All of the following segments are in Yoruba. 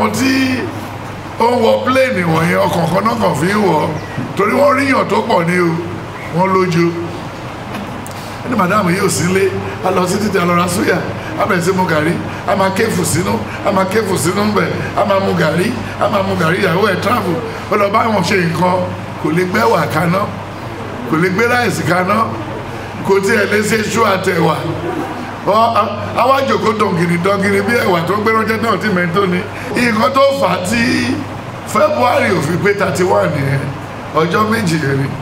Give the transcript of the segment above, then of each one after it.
àwọn tí ó ń wọ pléènì wọ̀nyẹn ọkàn kan náà kàn fi ń wọ̀ torí wọ́n ríyàn tó pọ̀ ní o wọ́n lójú ní madam yìí ò sílé a lọ sí títí alọ́ra súyà a bẹ̀rẹ̀ sí mu gàrí a máa kéfù sínú a máa kéfù sínú bẹ̀ a máa mu gàrí a máa mu gàrí ìyàwó ẹ̀ travel ó lọ bá wọn ṣe nǹkan kò lè gbé ẹ̀wà kaná kò lè gbé ráìsì kaná kò tiẹ̀ lè ṣe ṣú àtẹ̀wà àwa jòkó dọ̀ngìrì dọ̀ngìrì bí ẹ̀wà tó gbé ránṣẹ́ náà ti mẹ́tò ni nǹkan tó fà á tí february ò fi pé thirty one yẹn ọjọ́ méjì yẹn ni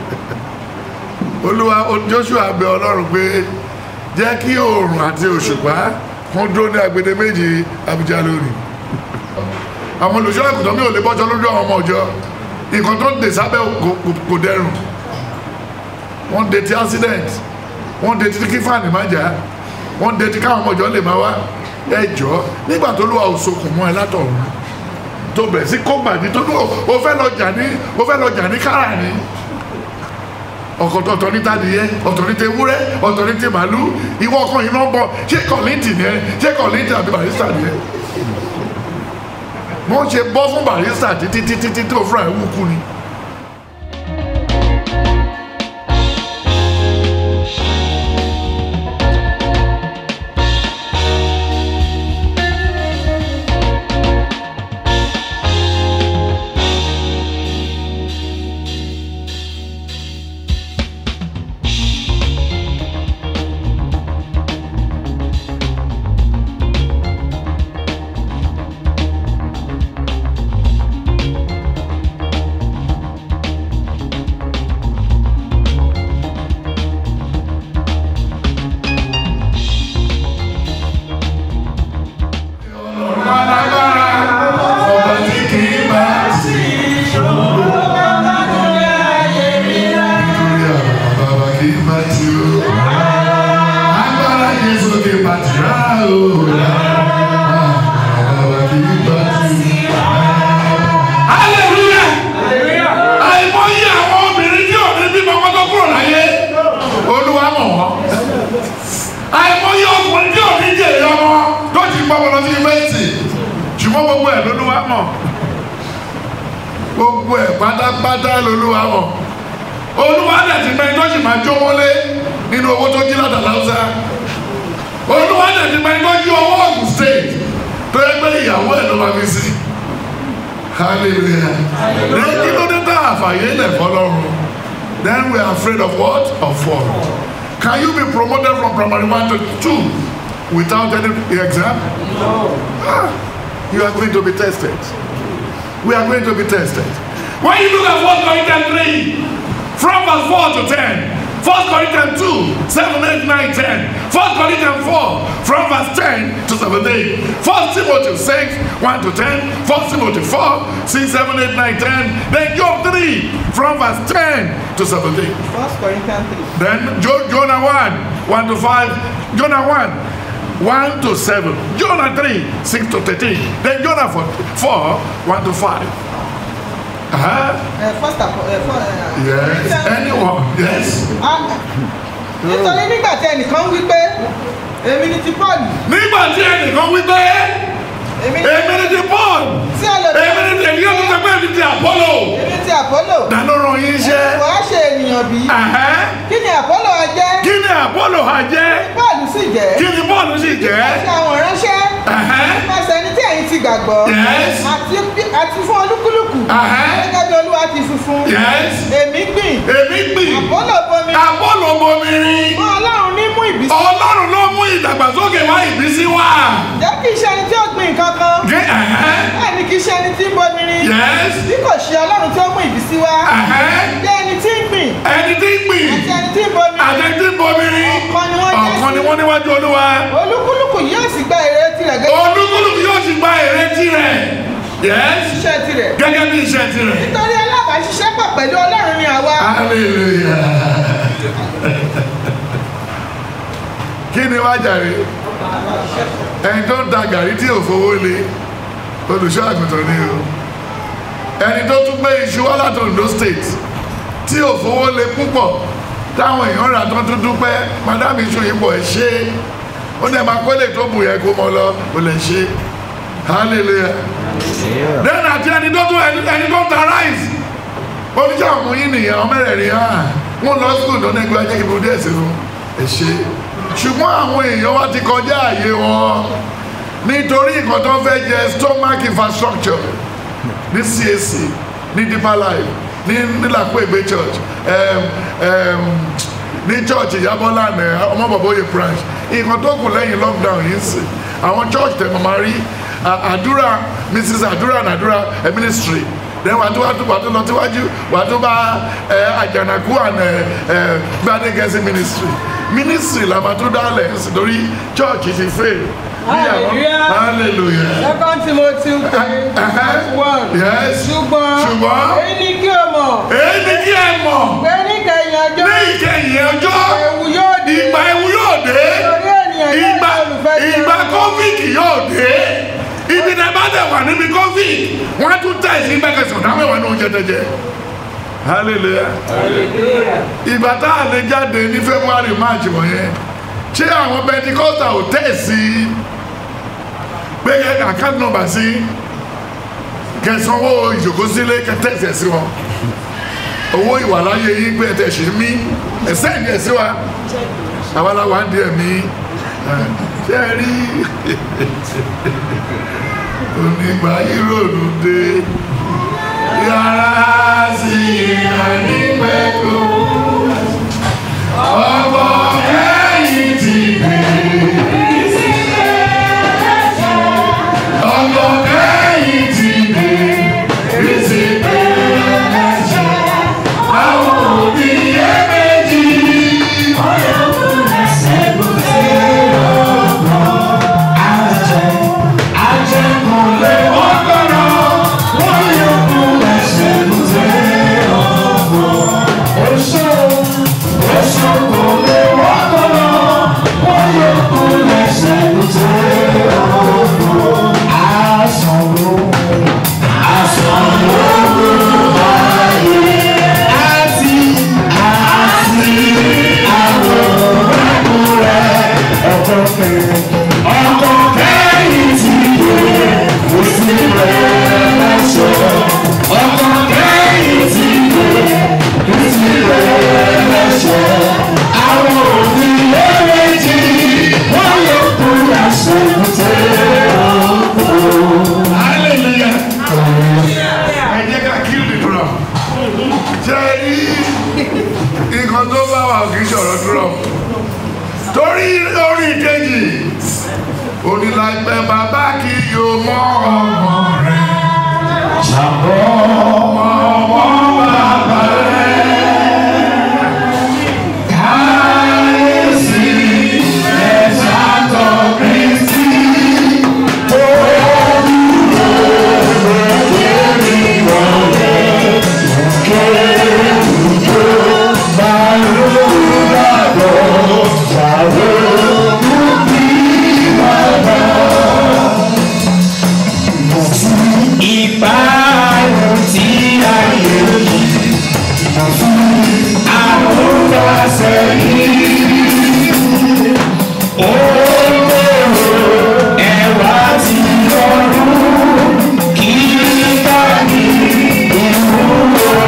olúwa joshua bẹ ọlọ́run pé jẹ́ kí oòrùn àti òṣùpá kún dúró ní agbede méjì abuja lónìí àwọn olùṣọ́ àgùntàn mi ò lè bọ́jọ́ lójú àwọn ọmọ ọjọ́ nǹkan tó ń dè sábẹ́ kò dẹrùn wọ́n dé ti accident wọ́n dé ti kí fáànì má jà wọ́n dé ti káwọn ọmọ ọjọ́ lè má wá ẹjọ́ nígbà tó lùwà òṣokùn mọ́ ẹ látọ̀run tó bẹ̀rẹ̀ sí kó gbàdí tó lùwà ó fẹ́ lọ jà ní ó fẹ́ lọ jà ní kára ni ọkọ̀tọ̀ ọ̀tọ̀ ní tadìyẹ ọ̀tọ̀ ní tewúrẹ́ ọ̀tọ̀ ní ti màálù ìwọ ọkàn yìí náà bọ̀ ṣé kọ̀lìntì ni ẹ ṣé kọ̀lìntì àti barista ni ẹ wọ́n ṣe bọ́ fún barista títí títí títí tó fúnra ẹ̀ wú kú ni. gbogbo ẹ̀ pátápátá lolúwa mọ̀ olúwa dẹ̀ ti mẹ́rin tó sì máa jó wọlé nínú owó tó jí látà láwùsá olúwa dẹ̀ ti mẹ́rin tó jí owó Ògùn state tó yẹ pé ìyàwó ẹ̀ ló máa fi sí hallelujah ní kí ló dé tá àfàyè lẹ̀ fọlọ́run then we are afraid of what of fall can you be promoted from primary one to two without any exam no ah, you are going to be tested we are going to be tested. When you look at 1 Corinthians 3, from verse 4 to 10, 1 Corinthians 2, 7, 8, 9, 10, 1 Corinthians 4, from verse 10 to 17, 1 Timothy 6, 1 to 10, 1 Timothy 4, 6, 7, 8, 9, 10, then Job 3, from verse 10 to 17. 1 Corinthians 3. Then jo- Jonah 1, 1 to 5, Jonah 1, 1 to 7, Jonah 3, 6 to 13, then Jonah 4, 4 1 to 5. Uh-huh. Uh, first of all, uh, for, uh, Yes. Anyone? Yes. Ah, nítorí nígbà tí ẹnìkan wí pé èmi ni ti Paul Nígbà tí ẹnìkan wí pé èmi ni èmi ni ti Paul, tí ẹlòmíràn èmi ni ti èyí ọ̀tún sọ pé èmi ti Apollo. èmi ti Apollo Dáná ràn yín iṣẹ́. wàá ṣe ènìyàn bí Ẹ̀hẹ́. kí ni Apollo á jẹ́ Kí ni Apollo ha jẹ́? Paul sì jẹ́ Kí ni Paul sì jẹ́? àti àwọn ìránṣẹ́ Ẹ̀hẹ́. nípasẹ̀ ẹni tí ẹ̀yin ti gbàgbọ́ Yes. àti bí- àti fún olúkúlùkù Ẹ̀hẹ́. gẹ́gẹ́ bí Olúwa ti fi fún Yes. èmi gbìn Èmi gbìn. Apollo bomi Apollo bomirin. fún Ọlọ́run ní mú ìbísí Ọlọ́run ló mú ìdàgbàsókè wá ìbísí wá. jẹ́ kí iṣẹ́ ẹni tí ó gbìn kankan Gé ẹ̀hẹ́. bẹ́ẹ̀ ni kì í ṣe ẹni tí ń bomi rin Yes. bí kò ṣe Ọlọ́run tí ó mú ìbísí wá Ẹ̀hẹ́. jẹ́ ẹni tí ń gbìn Ẹni tí ń gbìn. àti ẹni tí ń bomi Àtẹ̀tí bomirin. ọ̀kan ni wọ́n jẹ́ Ọ̀kan ni wọ́n níwájú Olúwa. olúkúlùkù yóò sì gba èrè tirẹ̀ gẹ́gẹ́ Olúkúlùkù yóò sì gba èrè tirẹ̀. Yes. bí iṣẹ́ tirẹ̀ Gẹ́gẹ́ bí iṣẹ́ tirẹ̀. nítorí alábàáṣiṣẹ́pọ̀ pẹ̀lú Ọlọ́run ni àwa Hallelujah. Kí ni wá jàre? Ẹni tó ń ta gàrí tí ò fowó lé olùṣọ́ àgùntàn ni o. Ẹni tó tún gbé iṣu wá láti Ondo state tí ò fowó lé púpọ̀ táwọn èèyàn rà tó tún dúpẹ́ madame iṣu yìí bọ̀ ẹ̀ ṣe é. Ó ní ẹ̀ máa kọ́lé tó bù yẹ kó mọ lọ, kò lè ṣe é. hallelujah then àti ẹni tó tún ẹni ẹni tó ta rice oníṣẹ́ àwọn yín nìyẹn ọmọ mẹ́rẹ̀ẹ̀rin hàn wọ́n lọ school lọ́nà ẹgbẹ́ ajẹ́ ìbò díẹ̀ sínú ẹ̀ṣẹ́ ṣùgbọ́n àwọn èèyàn wa ti kọjá àyè wọn nítorí nǹkan tó ń fẹ́ jẹ stomach infrastructure ní CAC ní Deeper Life ní nílàpọ̀ ìgbé church um, um, ní church ìyábọ́lá ní ọmọbọ̀bọ̀yẹ branch nǹkan tó kù lẹ́yìn lockdown yìí sì àwọn church tẹ̀ mọ̀ máa rí à- àdúrà mrs àdúrà nàdúrà ẹ̀ ministry then wàá tó wàá tó wàá tó lọ síwájú wàá tó bá ẹ àjànàkú àná ẹ gbadegẹsí ministry ministry la máa tó dálẹ̀ nítorí church ti fail. Bí àwọn- Hallelujah. hallelujah. second timothy three verse one. Yes. ṣùgbọ́n Ṣùgbọ́n. èyí ni kí o mọ̀ èyí ni kí ẹ mọ̀ pé níkẹyìn ọjọ́ ní ìkẹyìn ọjọ́ ewu yóò di ìgbà ewu yóò dé torí ènìyàn yóò ìgbà di olùfẹ́ ti ìgbà ara wọn. covid yóò dé ibi tẹ bá tẹ wà níbi covid wọn á tún tẹ sí gbẹkẹsàn náà mẹwàá ní oúnjẹ tẹjẹ hallelujah ìgbà tá a lè jáde ní february march wọ̀nyẹn ṣé àwọn pentikosta ò tẹ̀ sí pé àkáǹtì nọ́mbà sí kẹsànwó ìjòkósílé kẹtẹ́sẹ̀ sí wọn owó ìwàláyé yín pé ẹ̀tẹ̀ ṣe mí ẹ̀sẹ̀ ní ẹ̀sí wa àwa la wà ń di ẹ̀mí ṣé ẹ rí onígbà yíròdù dé yàrá sí ìrànlípẹ̀kù ọkọ̀ kẹ́yìn ti dé ọkọ̀ kẹ́yìn ti dé bísí pé àwọn òbí yẹ méjì. Àjẹkùnlé wọ́n gbọ́dọ̀ wọ́n yókù ẹsẹ̀ lùtẹ́ ọ̀gbọ̀n. Oṣù oṣù kò lè wọ́n gbọ́dọ̀ wọ́n yókù ẹsẹ̀ lùtẹ́ ọ̀gbọ̀n. Àṣàrò àṣàrò ayé àti àti àwọn ọ̀rẹ́ ọ̀tọ̀ kẹrin ọkọ̀ kẹ́yìn ti dé kò sí rẹ̀ lọ́sọ̀ ọkọ̀ kẹ́yìn ti dé kò sí rẹ̀ lọ́sọ̀ àwọn òbí lẹ́rẹ̀ẹ́jì wọ́n yóò kú àṣẹ ìtẹ́ ọ̀pọ̀. hallelujah ẹ jẹ́ ká kill the drum ṣe rí nǹkan tó bá wà kì í ṣọ̀rọ̀ drum torí orí kejì onílàgbẹ́ bàbá kì yóò mọ ọmọ rẹ̀ ṣàbọ̀ ọmọ ọmọ bàbá rẹ̀ káyéésì ẹ̀ṣá tọ̀ kristi tó dúró lórí wọlé kéwùjọ máa ń lọ́dọ̀ ṣàwọ́. ìbáàrùn tí ayé yìí àrùnbá sẹ́yìn olóró ẹ̀wà ti lọ́rùn kí bá ní ìwúrò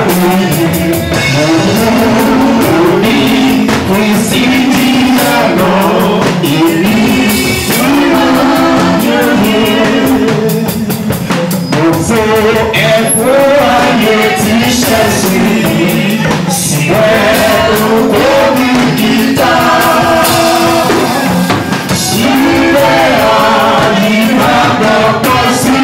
òní kristi díyànà èmi gbogbo ẹ̀kọ́ ayé tí ṣẹ̀sì síbẹ̀ oko ní gíga síbẹ̀ àyíká gbọ́kọ́ sí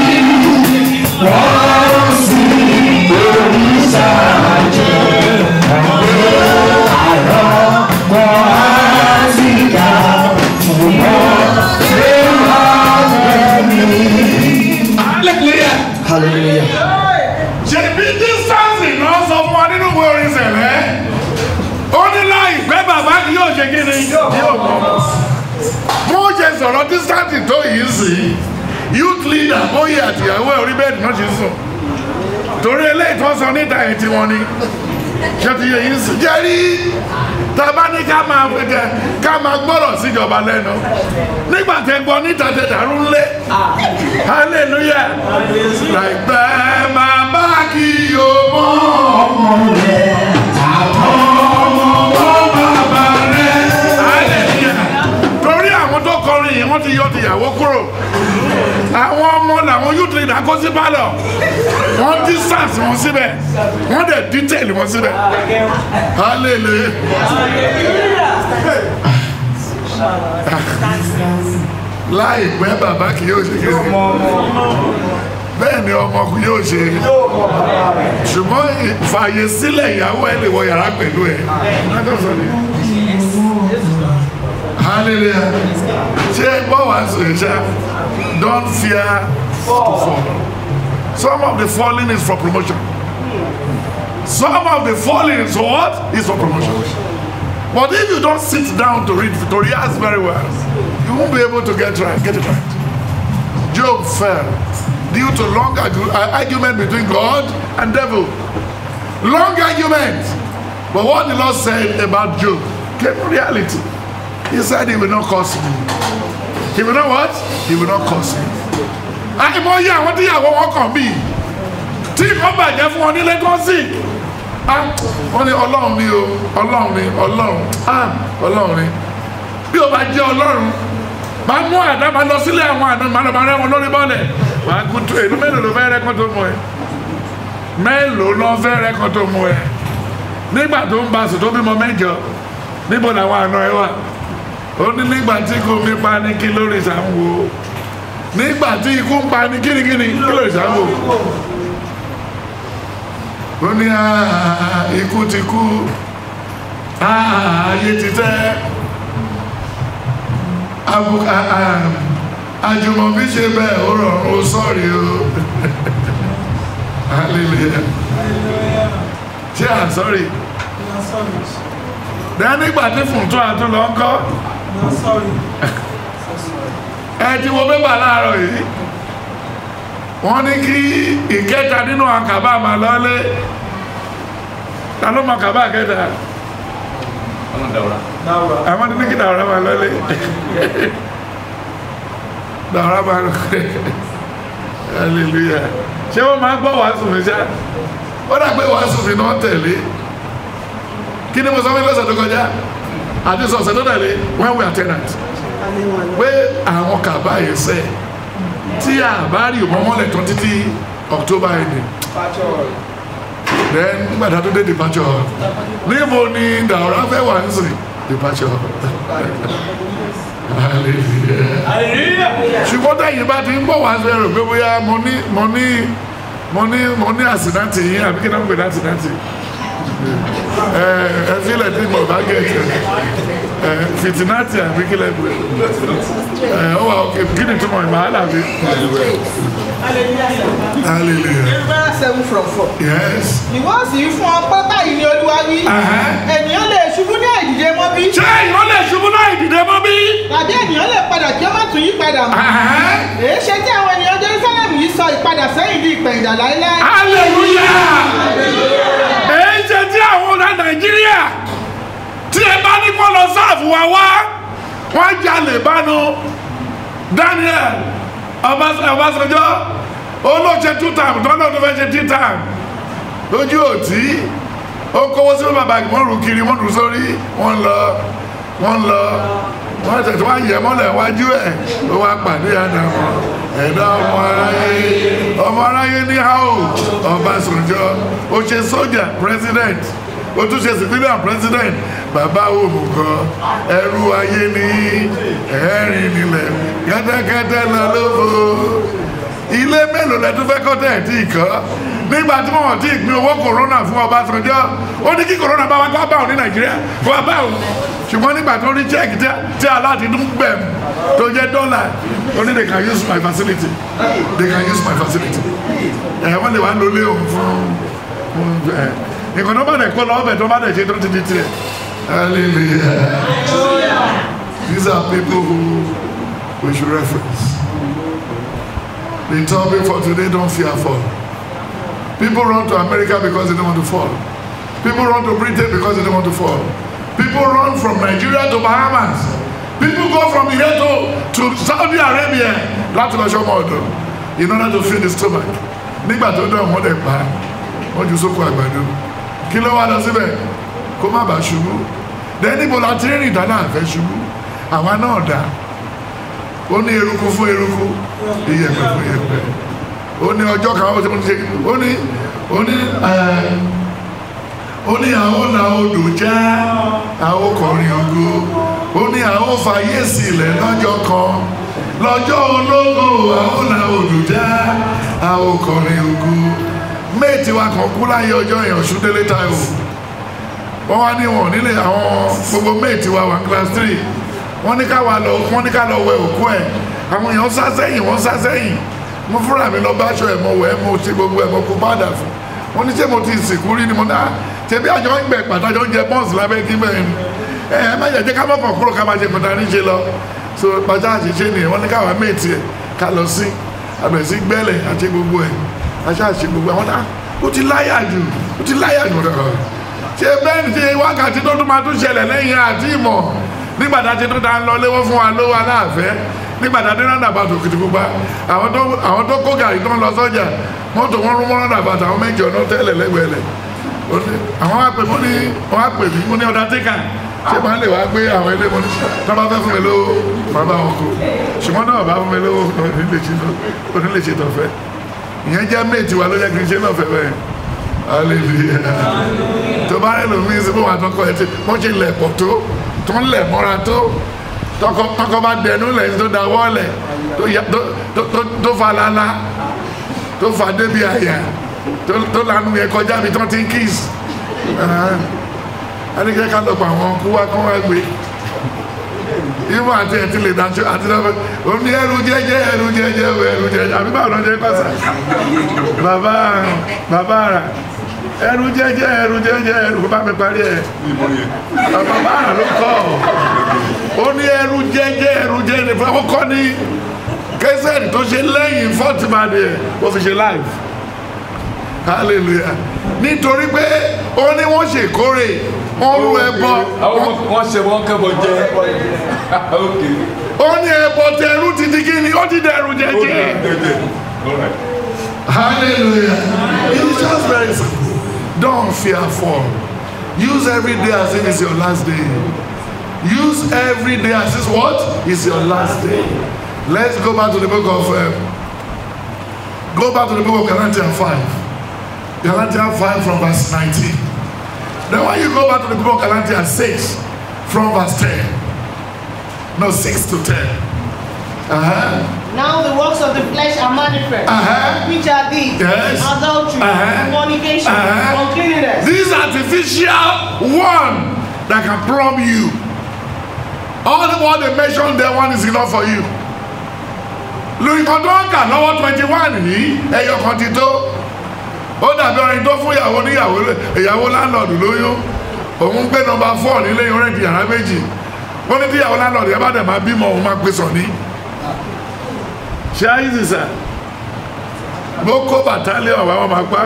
wọ́n sì lórí ṣáájẹ́ ọ̀gbẹ́ àrọ́ kọ́ àtìká fún wọn ṣé wọ́n fẹ́ mi. Hallelujah. Hallelujah. ṣe bí dísáǹsì náà sọ fún wa nínú ìwé orin sẹ̀lẹ̀ ó ní láìpẹ́ bàbá kì yóò ṣe kí ni yóò mọ̀ mo ṣe sọ̀rọ̀ dísáǹsì tó yìí sí youth leader bóyá àtìyàwó ẹ̀ orí bẹ́ẹ̀dì náà ṣe sùn torí eléyìí tó sọ níta ẹ̀ tí wọ́n ní ṣe ti yẹ yìí sí jẹ́rí tàbá ní ká máa fẹ́kẹ́ ká ká máa gbọ́rọ̀ síjọba lẹ́nu nígbà tẹ gbọ́ níta tẹ dàrú ńlẹ̀ hallelujah láìpẹ́ máa bá kí o mọ́ ọmọ rẹ̀ ọmọ bàbá rẹ̀ hallelujah torí àwọn tó kọrin yìí wọ́n ti yọ tìyàwó kúrò àwọn ọmọ làwọn youth leader kó sí pálọ̀ wọ́n distance wọn síbẹ̀ wọ́n dẹ̀ detail wọn síbẹ̀ hallelujah. láìpẹ́ bàbá kì yóò ṣe kéde bẹ́ẹ̀ ni ọmọ kì yóò ṣe ṣùgbọ́n fààyè sílẹ̀ ìyàwó ẹ lè wọ yàrá pẹ̀lú ẹ hallelujah ṣé gbọ́ wá sọ yẹn ṣá don't fear to fall some of the falling is for promotion some of the falling is for what is for promotion but if you don't sit down to read to rehearse very well you won't be able to get right get it right job fell due to long argu- uh, argument between god and devil long argument but what the lord said about job came reality he said he will not curse me he will not what he will not curse me àìmọye àwọn tíyàwó wọn kàn bí tí nǹkan bàjẹ́ fún wọn nílé tó ń sìn ah wọ́n ní ọlọ́run ni o ọlọ́run ni ọlọ́run ah ọlọ́run ni bí o bá jẹ́ ọlọ́run máa mú àdá máa lọ sílé àwọn àdá máa lọ máa rẹ́ wọn lórí bọ́ọ̀lẹ̀ wàá kú tó èlú mélòó ló fẹ́ rẹ́kọ́ tó mú ẹ mélòó ló fẹ́ rẹ́kọ́ tó mú ẹ nígbà tó ń ba sùn tó bímọ mẹ́jọ níbo làwọn àna ẹ wà ó ní nígbà tí kò mi pa ní kí lórí ìsàmúwo nígbà tí ikú ń pa ní kírikíri kí lórí ìsàmúwo ó ní "Ah, ikú ti kú Ah, ayé ti tẹ́ Abu- ah, ah, àjùmọ̀bí ṣe bẹ́ẹ̀ ó rọrùn ó sọ̀rí o hallelujah ṣé à sọ́rí dẹ́ nígbà tí fùntún àtúnlọ ń kọ́ ẹ ti wo pépà láàárọ̀ yìí wọ́n ní kí ìkẹta nínú àkàbà máa lọ́lé ta ló mọ kàbá kẹta àwọn ní kí dàwọ́rá máa lọ́lé dàwọ́rá máa lọ́lé hallelujah ṣé wọ́n máa gbọ́ wàásù mi ṣá ó dà pé wàásù mi náà tẹ̀lé kí ni mo sọ fún ilé ọ̀sẹ̀ tó kọjá àti sọ̀sẹ̀ tó tẹ̀lé when we are tenant pé àwọn kàbá yẹn sẹ́ tí a bá rí ìwọ́n mọ́lẹ̀ tán títí october ending then nígbà tá a tó dé departure níbo ni dàwọ́rá fẹ́ wà ń sìn departure hallelujah ṣùgbọ́n tẹ̀yìn bá ti ń bọ̀ wá sí ẹrù pé bóyá mo ní mo ní mo ní mo ní àsìnáàtì yín àbí kí náà ń pè ní àsìnáàtì ẹ ẹ fílẹ̀ tí mo bá gẹ̀ ẹ fìtìnáàtì àbí kí lẹ́ pè ẹ ó wà ókè kí ni túmọ̀ ìmọ̀ àlàbí hallelujah Jeremiah seven from four. yes Ìwọ sì fún ọ pé báyìí ni Olúwa wí. Ẹ̀hẹ́. Ènìyàn lè ṣubú ní àìdìde mọ́ bí. ṣé ìwọ́n lè ṣubú láì dìde mọ́ bí. Tàbí ènìyàn lè padà kí ó má tún yí padà mọ́. Ẹ̀hẹ́. Èé ṣe tí àwọn ènìyàn Jerusalem yìí sọ ìpadà sẹ́yìn di ìpẹ̀yìndà láéláé. hallelujah èyí ṣe tí àwọn ọ̀nà nàìjíríà tí ẹ bá ní kó lọ sáàfù wa wá wọ́n jalè bánu daniel Ọbás- ọbásanjọ́ olóòṣè two time tó náà tó fẹ́ ṣe three time lójú òtí ó kówó sí bàbá wọ́n rù kiri wọ́n rù sórí wọ́n lọ wọ́n lọ wọ́n tẹ̀sí wá yẹ mọ́lẹ̀ wájú ẹ̀ ló wá pàdé àdàmọ́ ẹ̀dá ọmọ aráyé ọmọ aráyé ní hao ọbásanjọ́ ó ṣe sójà president ó tún ṣe civilian president bàbá òmùgọ̀ ẹrú ayé ní ẹ̀rín nílẹ̀ kẹ́tẹ́kẹ́tẹ́ lọ lóko ilé mélòó lẹ tún fẹ́ kọ́ tẹ̀ tí ì kọ́ nígbà tí wọ́n ti pín owó corona fún Ọbásanjọ́ ó ní kí corona bá wá kó bá òun ní Nàìjíríà kó wá bá òun ṣùgbọ́n nígbà tó rí check tí tí aláàtí dún gbẹ̀m tó jẹ́ dọ́là ó ní they can use my facility they can use my facility ẹ̀ wọ́n lè wá lólé òun fún fún ẹ̀ nǹkan tó bá dẹ̀ kó lọ ọbẹ̀ tó bá dẹ̀ ṣe tó ti di tiẹ̀ hallelujah these are people who we should reference. The topic for today, don't fear fall. People run to America because they don't want to fall. People run to Britain because they don't want to fall. people run from Nigeria to Bahamas people go from here to to Saudi Arabia láti lọ sọmọ ọ̀dọ̀ in order to feed the stomach nígbà tó dọ̀ wọ́n dẹ̀ pa wọ́n ju sóko àgbàdo kí ló wá lọ síbẹ̀ kó má bàa ṣubú dẹ́ níbo la ti rìn dáná àfẹ́ ṣubú àwa náà dá ó ní eruku fún eruku iyẹ̀pẹ̀ fún iyẹ̀pẹ̀ ó ní ọjọ́ kan ó ti mú ṣe ó ní ó ní ẹ̀ ó ní àwọn la odò já àwọn kọrin ògo ó ní àwọn fàyè sílẹ̀ lọ́jọ́ kan lọ́jọ́ ológo àwọn la odò já àwọn kọrin ògo méètì wa kan kú láyé ọjọ́ yẹn Ọ̀ṣúndélé Táíwò wọ́n wá ní wọn nílé àwọn gbogbo méètì wa wà class three wọ́n ní ká wà lọ wọ́n ní ká lọ wẹ òkú ẹ̀ àwọn èèyàn sá sẹ́yìn wọ́n sá sẹ́yìn mo fúnra mi lọ bá aṣọ ẹ̀ mo wẹ̀ ẹ́ mo ṣe gbogbo ẹ̀ mo kó bàdà fún wọ́n ní ṣé mo ti sìnkú rí ni mo náà ṣebí àjọ ń gbẹ pàtàkì oúnjẹ bọ́ọ̀sì lábẹ́ kí bẹ́ẹ̀ ni ẹ ẹ má jẹ́ ká mọ̀ kàn kúrò ká máa ṣe kọ̀tà níṣe lọ so pàtàkì àṣìṣe nìyẹn wọ́n ní káwa méètì ẹ̀ ká lọ sí àbẹ̀sí gbẹ́lẹ̀ àti gbogbo ẹ̀ aṣáàṣì gbogbo àwọn náà ó ti láyà jù ó ti láyà jù rẹ̀ ṣe bẹ́ẹ̀ ni ṣe wákàtí tó tún máa tún ṣẹlẹ̀ lẹ́yìn àti ìmọ̀ nígbà tá a ti tún ta ń lọ léwọ́ fún wa lówó aláàfẹ́ nígbà tá a dé rádà bàtà òkìtì pupa àwọn tó àwọn tó kó gàrí tó ń lọ sọ́jà mọ́tò wọn rún mọ́ rádà bàtà àwọn méjì ọ̀nà tẹ́lẹ̀ lẹ́gbẹ̀ẹ́lẹ̀ Ó ní- àwọn wá pè mí ó ní wọ́n wá pè mí ó ní ọ̀dà tíkà ṣé máa lè wá gbé àwọn ilé mọ́ ní tó bá fẹ́ fún mi lówó máa bá wọn kó ṣùgbọ́n náà bá fún mi lówó onílé ṣe tọ̀fẹ́ ìyẹn jẹ́ méètì wa ló yẹ kí n ṣe náà fẹ́ bẹ́ẹ̀ hallelujah tó bá rẹ̀ lómi sí fún wa tọkọ ẹ ti wọ́n ṣe lẹ̀ pọ̀ tó tó ń lẹ̀ mọ́ra tó tọkọ tọkọ bá dẹnu lẹ̀ tó da wọ́ọ̀lẹ̀ tó ya- tó- tó- tó- tó fa lala tó fa débi àyà tó tó lanu yẹn kọjá mi tó ti ń kíìs ẹnikẹ́ ká lọ pa àwọn kú wá kán wá gbé ìmọ̀ àti ẹ̀ ti lè dájọ́ àti lọ́wọ́ omi ẹrù jẹ́jẹ́ ẹrù jẹ́jẹ́ ẹrù jẹ́jẹ́ àbí báwo ló ń jẹ́ kọ́sà bàbá bàbá rà ẹrù jẹ́jẹ́ ẹrù jẹ́jẹ́ ẹrù bá mi parí ẹ̀ bàbá rà ló kọ́ ó ní ẹrù jẹ́jẹ́ ẹrù jẹ́jẹ́ fún ọkọ ní kẹsẹ̀tì tó ṣe lẹ́yìn fọ́tìmádé ẹ̀ ó fi ṣe live hallelujah nítorí pé ó ní wọ́n ṣèkórè wọ́n rú ẹbọ àwọn wọn ṣe wọn kẹbọ jẹ ok ó ní ẹbọ tẹrú ti di kí ni ó ti dẹrù ó jẹjẹ. dà jẹjẹ alright. Hallelujah. It's just very simple. Don't fear fall. Use every day as if it's your last day. Use every day as if what? It's your last day. Let's go back to the book of um, go back to the book of Galatians 5. Galatians 5 from verse 19. Then when you go back to the book of Galatians 6 from verse 10. No, 6 to 10. Uh-huh. Now the works of the flesh are manifest, Uh-huh. which are these Yes. adultery, Uh-huh. fornication, Uh-huh. uncleanness, This artificial one that can plumb you. All the what they mentioned there one is enough for you. lórí kan tó ń kà lọ́wọ́ twenty one yìí ẹyọ kan ti tó ó dàbí ọrin tó fún ìyàwó níyàwó ìyàwó láńlọ́ọ̀dù lóyún òun ń gbé nọmba four nílé ìrẹ́ǹtì yàrá méjì ó ní tí ìyàwó láńlọ́ọ̀dù yẹn bá dẹ̀ máa bímọ òun máa pè sọ ní. ṣé ayé sì sà bó kó bàtálíọ̀n wá wọn máa pa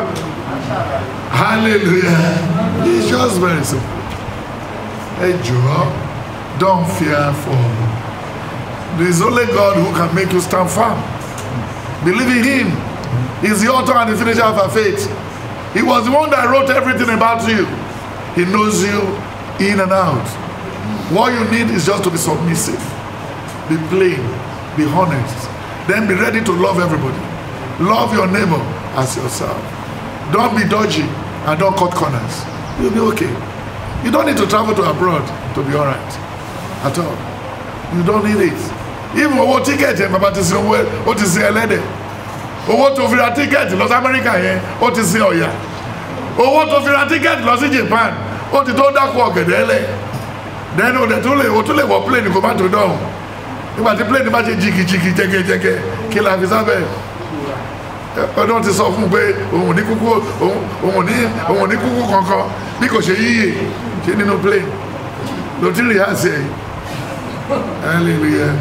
hallelujah it's just very simple ẹ jọ̀ọ́ don't fear for there is only God who can make you stand firm believe in him he's the author and the finisher of our faith he was the one that wrote everything about you he knows you in and out what you need is just to be submissive be plain be honest then be ready to love everybody love your neighbor as yourself don't be dodgy and don't cut corners you'll be okay you don't need to travel to abroad to be alright at all you don't need it even owó tíkẹ́ẹ̀tì ẹ̀ bàbá ti sin owó ẹ̀ ó ti sin ẹlẹ́dẹ̀ owó tó fi ra tíkẹ́ẹ̀tì lọ sí amẹ́ríkà yẹn ó ti sin ọ̀yà owó tó fi ra tíkẹ́ẹ̀tì lọ sí japan ó ti tó dákú ọ̀gẹ̀dẹ̀ lẹ̀ then o dẹ̀ tún lè o tún lè wọ plane kó má tó dọ̀hún nígbà tí plane bá ṣe jìkìjìkì jẹgẹjẹgẹ kí la fi sábẹ́ ọdún ti sọ fún un pé òun ò ní kúkú òun òun ò ní òun ò ní kúkú kankan bí kò ṣe yíyè ṣe nínú plane ló ti rí àṣẹ yìí hallelujah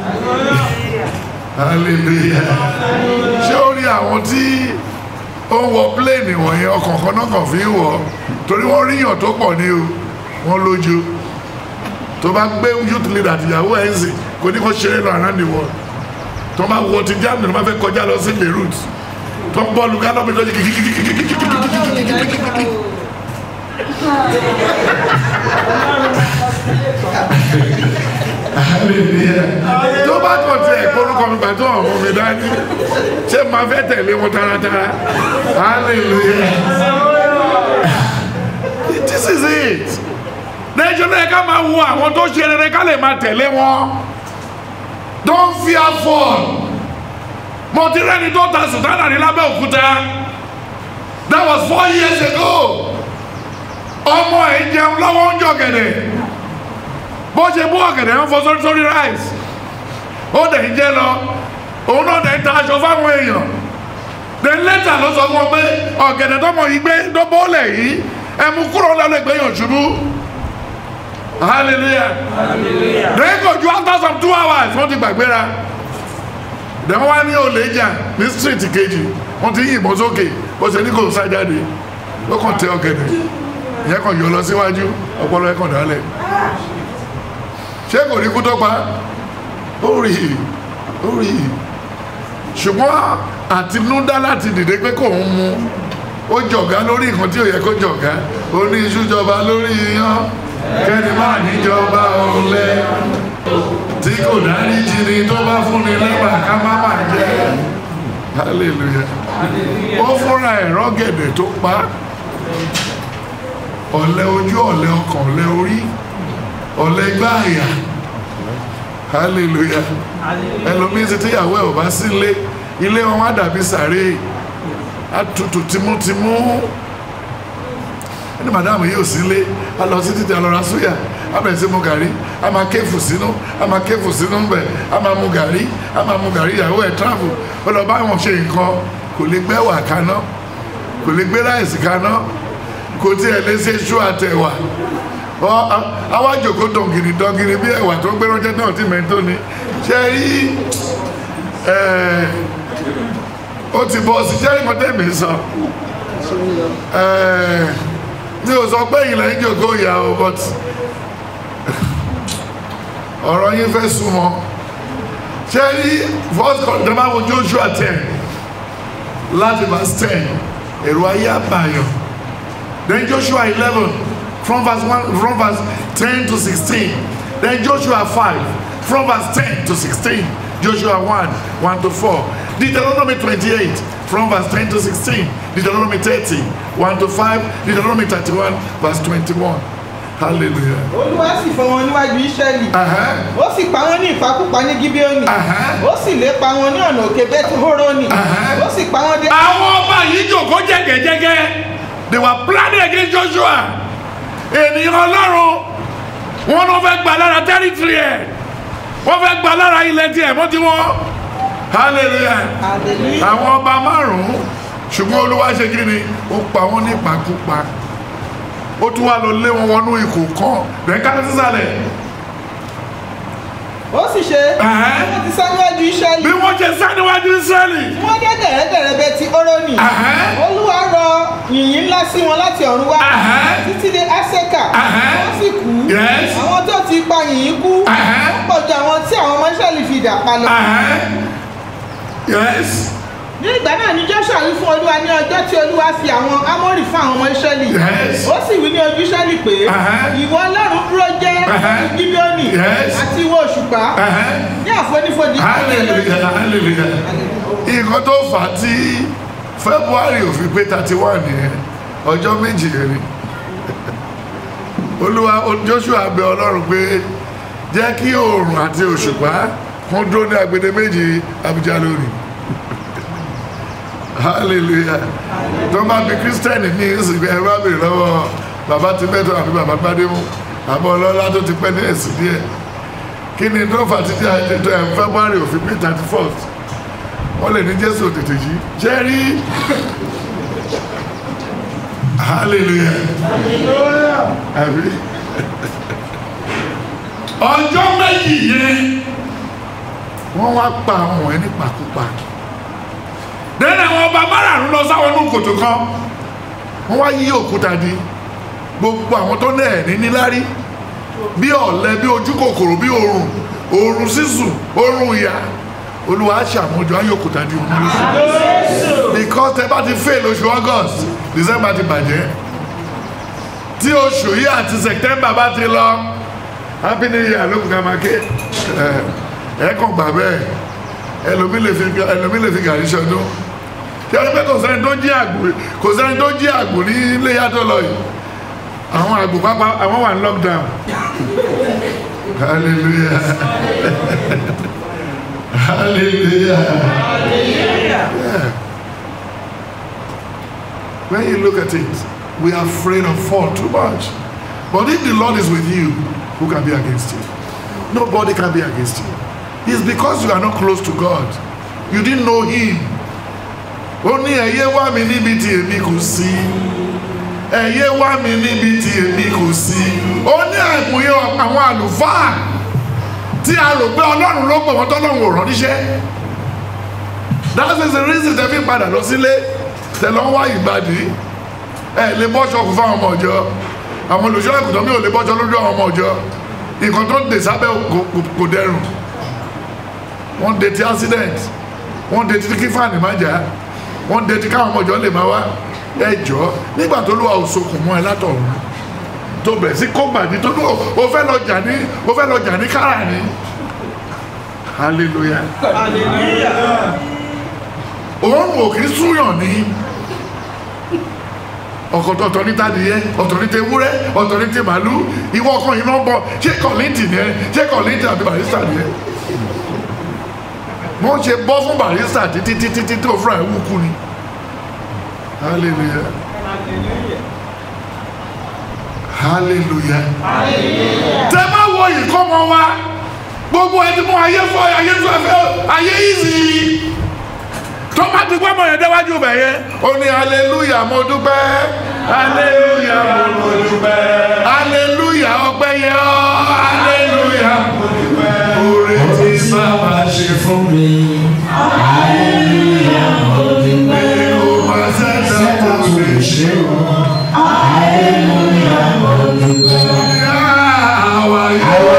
hallelujah ṣé ó rí àwọn tí ó ń wọ plane wọ̀nyẹn ọkàn kan náà kàn fi ń wọ̀ torí wọ́n ríyàn tó pọ̀ ní o wọ́n lójú tó bá gbé youth leader àtìyàwó ẹ̀ ń sìn kò ní kó ṣeré lọ around the world tó bá wọ ti germany tó bá fẹ́ kọjá lọ sí beirut tó ń bọ́ọ̀lù gánà mi lọ́jọ́ kìkìkìkìkìkìkìkìkìkìkì tó bá kàn tiẹ̀ kórúkọ mi gbàtọ́ ọ̀hún mi dání ṣé máa fẹ́ tẹ̀lé wọn taratara hallelujah this is it lẹ́jọ́ náà ká máa wo àwọn tó ṣe rere ká lè máa tẹ̀lé wọn don't fear fall mo ti rẹ́ni tó ta sùtánà ní lábẹ́òkúta that was four years ago ọmọ ẹ̀ jẹun lọ́wọ́ ń jọ gẹ̀dẹ̀ bó ṣe bú ọ̀gẹ̀dẹ̀ ń fọ sórí sórí rice ó dẹ̀ ń jẹ́ lọ òun náà dẹ̀ ń ta aṣọ fáwọn èèyàn then later ló sọ fún ọ pé ọ̀gẹ̀dẹ̀ tọmọ yìí gbé tó bọ́ọ̀lẹ̀ yìí ẹ mú kúrò lọ́lẹ̀ gbẹ̀yàn ṣubú hallelujah then kò ju after some two hours wọ́n ti gbàgbéra then wọ́n wá ní olè jà ní street kejì wọ́n ti yìnbọn sókè bó ṣe ní kò sá jáde ó kàn tẹ ọ̀gẹ̀dẹ̀ ìyẹn kàn yọ lọ síwájú ọpọlọ ẹ̀ kàn dálẹ̀ ṣé kò ní kú tó pa ó rí i ó rí i ṣùgbọ́n àtinúdá láti dìde pé kò ń mu ó jọ̀gá lórí nǹkan tí ò yẹ kó jọ̀gá ó ní iṣu jọba lórí iyán kẹ́ni máa níjọba ọ̀lẹ tí kò dárí jìnnì tó bá fúnni lẹ́bà ká má má jẹ́ hallelujah ó fúnra ẹ̀rọ gẹ̀dẹ̀ tó pa ọ̀lẹ ojú ọ̀lẹ ọkàn ọ̀lẹ orí ọ̀lẹ gbáàyà hallelujah ẹlòmíín ti tíyàwó ẹ̀ ò bá sí ilé ilé wọn wá dàbí sàré àtútù tìmútìmú ẹni màdàmù yóò sí ilé a lọ sí títí alọ́ra súyà a bẹ̀rẹ̀ sí mu gàrí a máa kéfù sínú a máa kéfù sínú bẹ̀ a máa mu gàrí a máa mu gàrí ìyàwó ẹ̀ travel ó lọ bá wọn ṣe nǹkan kò lè gbẹ́wà kaná kò lè gbé ráìsì kaná kò tiẹ̀ lè ṣe ṣú àtẹ̀wà àwa jòkó dọ̀ngìrì dọ̀ngìrì bí ẹ̀wà tó gbé ránṣẹ́ náà tí mẹ́tò ni ṣe rí ó ti bọ́ sí jẹ́rìí mọ́tẹ́ mi sọ mi ò sọ pé ìlẹ̀ ń jòkó ìyá o but ọ̀rọ̀ yín fẹ́ súnmọ́ ṣe rí first kọ̀ọ̀dọ́mà wo Joshua ten láti verse ten èrò ayé àbàyàn then Joshua eleven from verse one from verse ten to sixteen then Joshua five from verse ten to sixteen Joshua one one to four Deuteronomy twenty-eight from verse ten to sixteen Deuteronomy thirty one to five Deuteronomy thirty-one verse twenty-one hallelujah. olúwa sì fọ wọn níwájú Ísírẹ́lì Uh-huh. ó sì pa wọn ní ìpakúpa ní Gíbíónì Uh-huh. ó sì lépa wọn ní ọ̀nà òkè Bẹ́tíhórónì Uh-huh. ó sì pa wọn dé. àwọn ọba yìí jòkó jẹ́gẹ́jẹ́gẹ́ they were planning against Joshua ènìyàn ọlọ́run wọn ló fẹ́ gbà lára territory ẹ̀ wọ́n fẹ́ gbà lára ilẹ̀ tiẹ̀ mọ́ tí wọ́n hallelujah Hallelujah. àwọn ọba márùn-ún ṣùgbọ́n olúwa ṣe kí ni ó pa wọ́n ní ìpakúpa ó tún wá lọ lé wọn wọnú ikò kan bẹ́ẹ̀ ká sísàlẹ̀ ó sì ṣe Uh-huh. wọ́n ti sá níwájú Ísírẹ́lì bí wọ́n ṣe sá níwájú Ísírẹ́lì wọ́n dé dẹ̀rẹ́dẹ̀rẹ́ Bẹ́tíhórónì Uh-huh. olúwa rọ yìnyín ńlá sí wọn láti ọ̀run wá Uh-huh. títí dé Ásẹ́kà Uh-huh. wọ́n sì kú Yes. àwọn tó ti pa yìnyín kú Uh-huh. wọ́n pọ̀ ju àwọn tí àwọn ọmọ Ísírẹ́lì fi dà pa lọ. Ahán. yes ní ìgbà náà ni Joshua wí fún olúwa ní ọjọ́ tí olúwa fi àwọn Ámórì fún àwọn ọmọ Ísírẹ́lì Yes. ó sì wí ní ojú Ísírẹ́lì pé Uh-huh. ìwọ ọlọ́run dúró jẹ́ Uh-huh. ní Gíbíónì Yes. àti ìwọ òṣùpá Ahán. ní àfonífojì hallelujah hallelujah nǹkan tó fà á tí february ò fi pé thirty one yẹn ọjọ́ méjì yẹn ni olúwa joshua bẹ ọlọ́run pé jẹ́ kí oòrùn àti òṣùpá kún dúró ní agbede méjì abuja lónìí hallelujah tó bá bí kírísítẹ́nì ní ìsìnkú ẹ bá bèrè lọ́wọ́ bàbá ti mẹ́tọ́ àbí bàbá gbádémù àbọ̀ ọlọ́lá tó ti pẹ́ ní ẹ̀sìn díẹ̀ kí ni tó fà títí àjẹtọ ẹ̀ february òfin pé thirty first wọ́n lè ní jésù tètè jí jẹ́ rí hallelujah àbí ọjọ́ méjì yẹn wọ́n wá pa àwọn ẹ̀ nípakúpa dẹ́nà àwọn ọba márààrún lọ sáwọn inú kòtò kan wọ́n wá yí òkúta di gbogbo àwọn tó náà ní níláárí bí ọ̀lẹ bí ojú kòkòrò bí oòrùn oòrùn sísùn oòrùn ìyá olúwa ṣàmójọ ayọ̀kúta di òun lóṣù because tẹ bá ti fail oṣù august december ti bàjẹ́ tí oṣù yìí àti september bá ti lọ happy new year ló kù ká máa ké ẹ ẹ kàn gbà bẹ́ẹ̀ ẹlòmí lè fi ẹlòmí lè fi gàrí ṣọdún tí wọ́n pẹ́ kò sẹ́ni tó jí àgbò kò sẹ́ni tó jí àgbò ní ilé yàtọ̀ lọ yìí àwọn àgbò pápá àwọn wà ní lockdown hallelujah hallelujah yeah. when you look at it we are afraid of fall too much but if the lord is with you who can be against you nobody can be against you it's because you are not close to god you didn't know him ó ní ẹ̀yẹ́ wá mi níbi tí èmi kò sí ẹ̀yẹ́ wá mi níbi tí èmi kò sí ó ní àìmọye àwọn àlùfáà tí a rò pé ọlọ́run ló pè wọ́n tọ́lọ́run ò rán níṣẹ́ that is the reason tẹ́ fi padà lọ sílé tẹ́ lọ́ wá ìgbàdí ẹ lè bọ́ṣọ kù fáwọn ọmọ ọjọ́ àwọn olùṣọ́ ẹ̀kùtàn mi ò lè bọ́ṣọ lójú àwọn ọmọ ọjọ́ nǹkan tó ń dè sábẹ́ kò dẹrùn wọ́n de ti accident wọ́n de ti kí fáànì má jà wọ́n de ti káwọn ọmọ ọjọ́ lè má wá ẹjọ́ nígbà tó lùwà òṣokùn mọ́ ẹ látọ̀run tó bẹ̀rẹ̀ sí kó gbàdí tó lùwà ó fẹ́ lọ jà ní ó fẹ́ lọ jà ní kára ni hallelujah òun ò kí súyàn ní ọkọ̀ ọ̀tọ̀ ní tadìyẹ ọ̀tọ̀ ní tewúrẹ́ ọ̀tọ̀ ní tèmàlú ìwọ ọkàn yìí náà bọ̀ ṣé kọ̀lìntì ni ẹ ṣé kọ̀lìntì àbí barista ni ẹ wọ́n ṣe bọ́ fún barista títí títí títí tó fúnra ẹ̀ wú kú ni hallelujah hallelujah tẹ bá wo ìkọ́mọ wa gbogbo ẹni mú ayé fọ ayé fọ ayé ìzì tó bá ti gbọ́ mọ̀ yẹn déwájú bẹ̀ yẹn ó ní hallelujah mo dúpẹ́ hallelujah mo dúpẹ́ hallelujah ọpẹ́ yẹn ọ́ hallelujah mo dúpẹ́ oore tí bàbá ṣe fún mi. Hallelujah, mo dúpẹ́. mi ò máa ṣẹ̀ṣẹ̀ tó lè ṣe o. Hallelujah, mo dúpẹ́. àwa yóò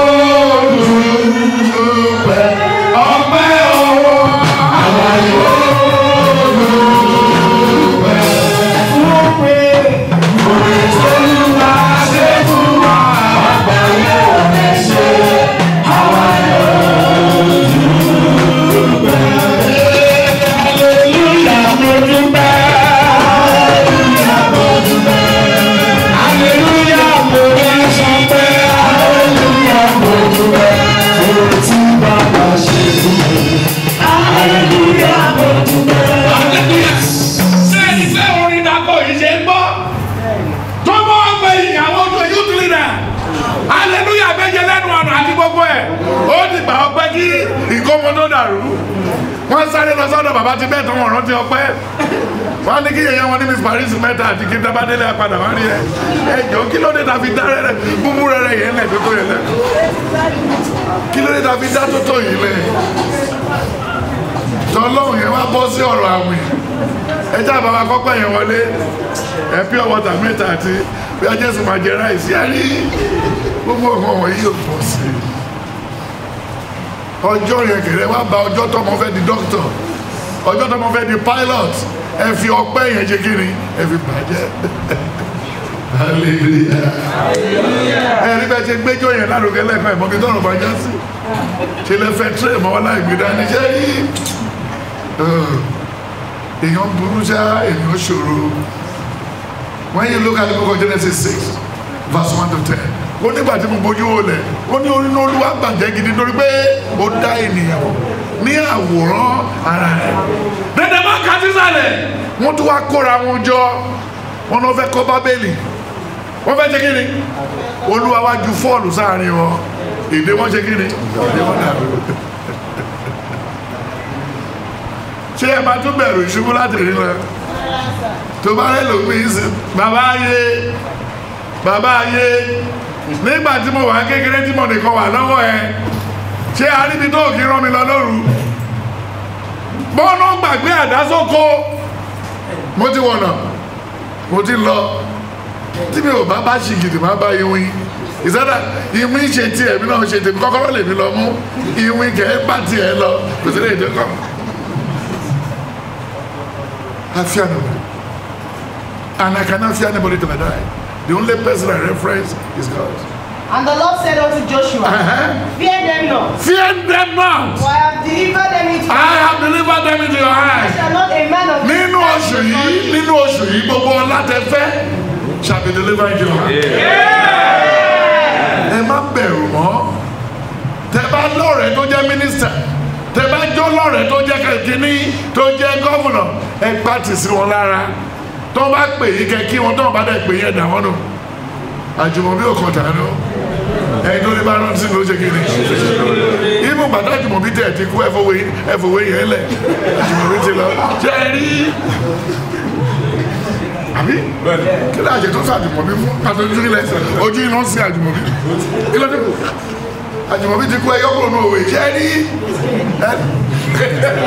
dúpẹ́ ọpẹ́ ọwọ́ àwa yóò ṣé ìfẹ́ orin dàpọ̀ yìí ṣe ń gbọ́ tó bọ́ ọgbẹ́ ìyàwó tó youth leader hallelujah méje lẹ́nu ọ̀nà àti gbogbo ẹ̀ ó ti gbà ọpẹ́ kí ìkómọ tó dàrú wọ́n sáré lọ sọ́dọ̀ bàbá ti bẹ́ẹ̀ tó wọ́n rántí ọpẹ́ wọ́n ní kí yẹ̀yẹ́ wọn ní miss paris mẹ́ta àti kí dábàdélé apàdà wọ́n rí ẹ ẹ jọ kí ló dé ta fi dá rẹ̀ búbú rẹ̀ yẹn lẹ̀ tó tó yẹn lẹ̀ kí ló dé ta fi dá tó tó yìí lẹ̀ tọ́lọ́hùn yẹn wá bọ́ sí ọ̀rọ̀ àwìn ẹjẹ́ àbáwá kọ́pẹ́ yẹn wọlé ẹ pure water mẹ́ta àti bí ajẹ́sùn máa jẹ ráìsì á rí gbogbo ọmọ wọ̀nyí yóò pọ̀ sí i ọjọ́ yẹn kẹrẹ wá ba ọjọ́ tọmọ fẹ́ di doctor ọjọ́ tọmọ fẹ́ di pilot ẹ fi ọpẹ́ yẹn ṣe kiri ẹ fi bàjẹ́ hallelujah ẹ rí bẹ́ẹ̀ ṣe gbẹ́jọ́ yẹn lárugẹ lẹ́ẹ̀kan ìmọ̀ bí tọrọ bá já sí ṣe lẹ fẹ́ tírẹ̀ mọ́ wọn láì gbé dání ṣe rí èèyàn burú ṣá èèyàn ṣòro when you look at the book of Genesis six verse one to ten ó nígbà tí mo bójú wò lẹ̀ ó ní orí ní olúwa gbàjẹ́ gidi nítorí pé ó dá ènìyàn ní àwòrán ara rẹ̀ dẹ́dẹ́ bá ka sísàlẹ̀ wọ́n tún wá kóra wọn jọ wọn náà fẹ́ kọ́ bábélì wọ́n fẹ́ ṣe kí ni olúwa wá ju fọ́ọ̀lù sáàrin wọn èdè wọn ṣe kí ni èdè wọn dàrú ṣé ẹ máa tún bẹ̀rù ìṣubú láti rí lọ tó bá rẹ lòpin sí bàbá ayé bàbá ayé nígbà tí mo wà kékeré tí mo nìkan wà lọ́wọ́ ẹ ṣé aríbi tó kí rán mi lọ lóru bọ́ọ̀nù gbàgbé àdásókò mo ti wọ̀nà mo ti lọ tí mi ò bá bá ṣì gidi má bá iwin ìsọdá ìwín ṣe tiẹ̀ èmi náà ṣe tèmi kọ́kọ́rọ́ lèmi lọ mú ìwín kẹ́ ẹ́ bá tiẹ̀ lọ kò sí lè dé kọ́. I fear nobody. And I cannot fear anybody till I die. The only person I reference is God. And the Lord said unto Joshua, Uh-huh. Fear them not, Fear them not. for I have delivered them into I have delivered them into your hands. shall not a man of Nínú oṣù yìí, nínú oṣù yìí, gbogbo ọlá tẹ fẹ́ shall be delivered into your hands. Ẹ má bẹ̀rù mọ́. Tẹ bá lọ́rẹ̀ẹ́ tó jẹ́ mínísítà. Tẹ bá jó lọ́rẹ̀ẹ́ tó jẹ́ kẹ̀kíní tó jẹ́ gọ́vùnà. Ẹ pàtì sí wọn lára. Tó bá pè yí kẹ kí wọn tó bá dẹ̀ pè yẹn dà wọ́n nù. Àjùmọ̀bí ò kàn tànú. Ẹyin tó ní bá rántí ló ṣe kí ni. Ibù bàtà àjùmọ̀bí tẹ̀ ti kú ẹ̀fọ̀wé ẹ̀fọ̀wé yẹn lẹ̀. Àjùmọ̀bí ti lọ. Ṣé ẹ rí? Àbí? Kí ló àjẹ tó sọ àjùmọ̀bí fún? Pàtó ojú ilẹ̀ ojú iná sí àjùmọ̀bí. Kí ló dé kù? Àjùmọ̀bí ti kú ẹyọ kúrò ní òwe. Ṣé ẹ rí? Ẹ-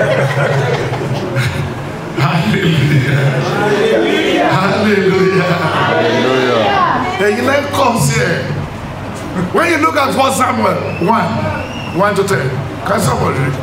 Hallelujah. Hallelujah. Ẹ̀yin lẹ́ kọ̀ sí ẹ̀. When you look at 1 Samuel 1, 1 to 10, can somebody read?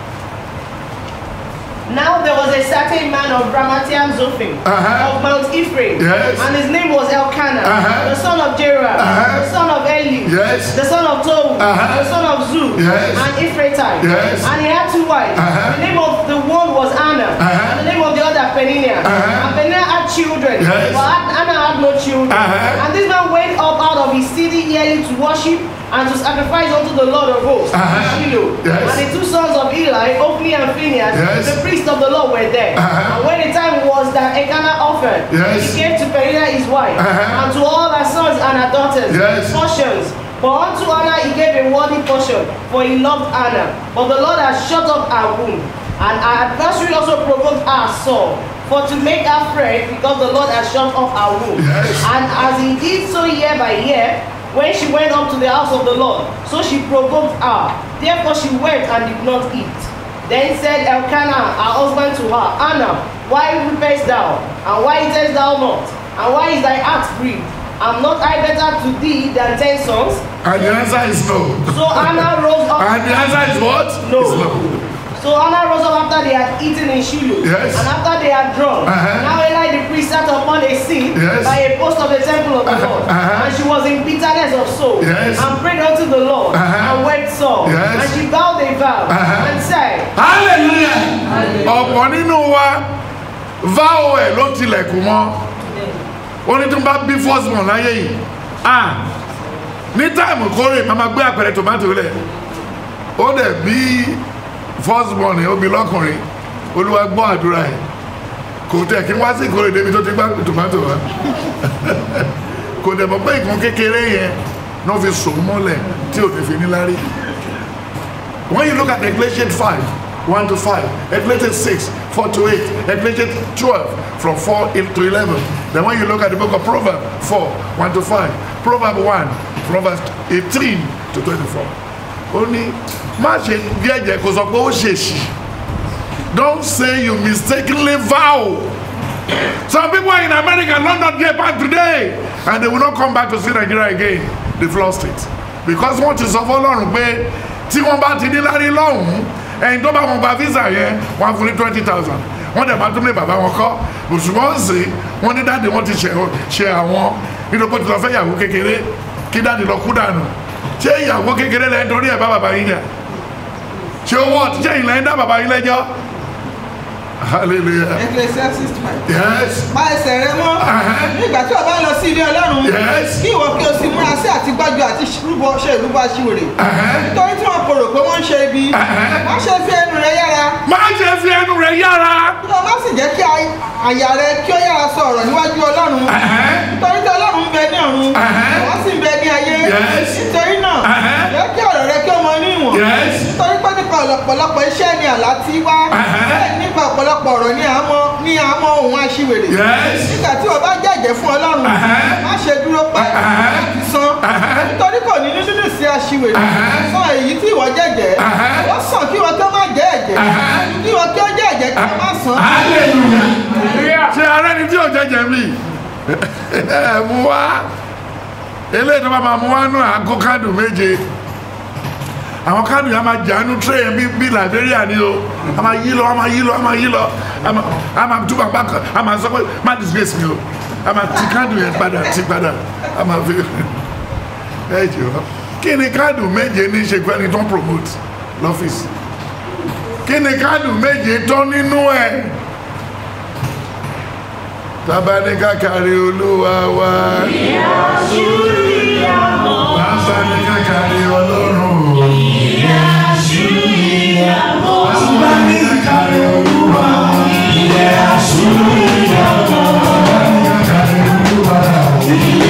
Now there was a certain man of Ramatiam Zophim Uh-huh. of Mount Ephraim, Yes. and his name was Elkanah, Uh-huh. the son of Jerah, Uh-huh. the son of Eli, Yes. the son of Tohu, Uh-huh. the son of Zu, Yes. and Ephrathite. Yes. And he had two wives. Uh-huh. The name of the one was Anna, Uh-huh. and the name of the other Peninnah. Uh-huh. And Peninnah had children, Yes. but Anna had no children. Uh-huh. And this man went up out of his city yearly to worship and to sacrifice unto the Lord of hosts, Uh-huh. in Shiloh. Yes. And the two sons of Eli, Ophni and Phinehas, Yes. the priests of the Lord were there. Uh-huh. And when the time was that Elkanah offered, Yes. he gave to Peninnah his wife, Uh-huh. and to all her sons and her daughters Yes. portions. But unto Anna he gave a worthy portion, for he loved Anna. But the Lord has shut up her womb, and her adversary also provoked her sore, for to make her fret, because the Lord has shut up her womb. Yes. And as he did so year by year, when she went up to the house of the Lord, so she provoked her. Therefore she wept and did not eat. Then said Elkanah, her husband, to her, Anna, why weepest thou? And why eatest thou not? And why is thy heart grieved? Am not I better to thee than ten sons? And the answer is no. So Anna rose up. And the answer is what? No. It's no. So Anna rose up after they had eaten in Shiloh. Yes. And after they had drunk. Uh-huh. Now Eli the priest sat upon a seat Yes. by a post of the temple of the Lord. Uh-huh. And she was in bitterness of soul. Yes. And prayed unto the Lord. Uh-huh. And wept sore. Yes. And she vowed a vow. Uh-huh. And said, hallelujah ọ̀pọ̀ nínú wa vow ẹ̀ ló tilẹ̀kùn mọ́ ó ní tó bá bí first born láyé yìí ah ní táìmù kórè màmá gbé àpẹẹrẹ tomato lẹ̀ ó dẹ̀ bí first born ẹ̀ ó bí lọ́kùnrin olúwa gbọ́ àdúrà ẹ̀ kò tẹ̀ kí wá sí ìkórè débi tó ti gbá tomato wa kò dẹ̀ mọ̀ pé nǹkan kékeré yẹn náà fi sòun mọ́lẹ̀ tí ò ní fi níláárí. When you look at Ecclesiastes 5, 1 to 5, Ecclesiastes 6, 4 to 8, Ecclesiastes 12, from 4 to 11. Then when you look at the book of Proverbs 4, 1 to 5, Proverbs 1, from verse 18 to 24. Ó ní má ṣe jẹ́jẹ́ kó sọ pé ó ṣèṣì. Don't say you mistakenly vow. Some people are in America, London, get back today, and they will not come back to see Nigeria again. They've lost it. Because wọ́n ti sọ fọlọ́run pé tí wọ́n bá ti ní lárí lọ́hùn-ún ẹni tó bá wọn gba visa yẹn wọ́n á fún ní twenty thousand wọ́n dẹ̀ máa tún lé bàbá wọn kọ́ òṣùwọ̀n ń sè wọ́n ní dáàdi wọn ti ṣe ṣe àwọn nínú pé tí lọ fẹ́ ìyàwó kékeré kí dáàdi lọ kú dànù ṣé ìyàwó kékeré lẹ́yìn torí ẹ̀ bá bàbá yín jà ṣé owó ọtí ṣé ìlẹ́yìn dá bàbá yín lẹ́jọ́ hallelujah Ecclesiastes five. yes pa ẹsẹ̀ rẹ mọ́ nígbà tí o bá lọ sí ilé ọlọ́run Yes. kí ìwọ kí o sì múra sí àti gbájú àti rúbọ ṣe ìrúbọ aṣiwèrè nítorí tí wọn kò rò pé wọ́n ń ṣe ibi wọ́n ṣe fi ẹnu rẹ yára má ṣe fi ẹnu rẹ yára kí o má sì jẹ́ kí ay- àyà rẹ kí ó yára sọ ọ̀rọ̀ níwájú ọlọ́run nítorí tí ọlọ́run ń bẹ ní ọ̀run wọ́n sì ń bẹ ní ayé Yes. nítorí náà jẹ́ kí ọ̀rọ̀ rẹ kí ó mọ ní ìwọ̀n Yes. nítorí pé nípa ọ̀pọ̀lọpọ̀ iṣẹ́ ni àlá ti wá bẹ́ẹ̀ nípa ọ̀pọ̀lọpọ̀ ọ̀rọ̀ ni àmọ́ ni àmọ́ ohun aṣiwèrè Yes. nígbà tí o bá jẹ́jẹ́ fún ọlọ́run má ṣe dúró pẹ́ láti san nítorí kò ní nínú sí aṣiwèrè san èyí tí ìwọ jẹ́jẹ́ ó sàn kí wọn tó má jẹ́ ẹ̀jẹ̀ kí wọn tó jẹ́ ẹ̀jẹ̀ kí wọn má san. hallelujah ṣe ara ẹni tí ò jẹjẹ mi ẹ mú wá eléyìí tó bá máa mú wá nù àgọ́ káàdù méje àwọn káàdù yẹn a máa jàánu tírẹ̀yìn bí bí liberia ni o a máa yí lọ a máa yí lọ a máa yí lọ a máa a máa túbọ̀ bá kan a máa sọ pé má disgrace mi o a máa ti káàdù yẹn padà ti padà a máa fi ẹ jù ọ kí ni káàdù méje ní í ṣe pẹ́ni tó ń promote lọ́fíìsì kí ni káàdù méje tán nínú ẹ̀ tábà ní kákàrí olúwa wá bàbá ní kákàrí ọlọ́run bàbá ní kákàrí olúwa bàbá ní kákàrí olúwa bàbá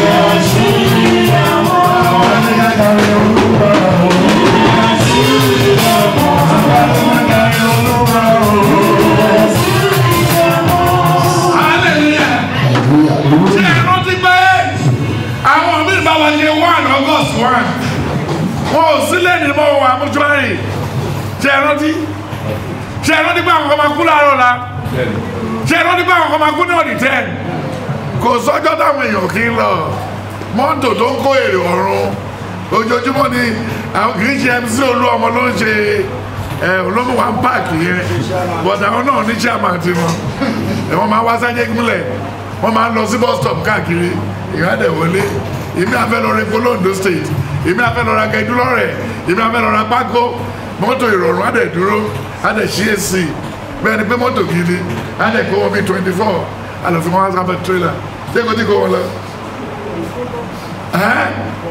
ní kákàrí olúwa bàbá ní kákàrí olúwa hallelujah ṣé ẹ rántí pé àwọn míì bá wa ṣe one august one wọn ò sílẹ̀ ní mọ́ wà mọ́ṣúárì ṣé ẹ rántí ṣé ẹ rántí pé àwọn kan máa kú láàárọ̀ la ṣé ẹ rántí pé àwọn kan máa kú ní ọ̀dì ten kò sọ́jọ́ táwọn èèyàn kì í lọ mọ́tò tó ń kó èrè ọ̀run ojoojúmọ́ ni àwọn kì í ṣe mc olú ọmọ ló ń ṣe ẹ olómùwà páàkì yẹn but àwọn náà ní chairman ti wọn ẹ wọn máa wá sájẹ gúnlẹ̀ wọn máa ń lọ sí bus stop káàkiri ìyáàdẹ wọlé èmi àfẹ lọ rẹ polondo state èmi àfẹ lọ ra gẹdú lọrẹ èmi àfẹ lọ ra pákó mọ́tò ìrọ̀rùn àdẹ dúró àdẹ ṣí èsì bẹ́ẹ̀ ni pé mọ́tò gidi àdẹ kó wọn bí twenty four àlọ́ fi wọn wá sábẹ́ trailer ṣé kò tí kò wọn lọ. ẹ́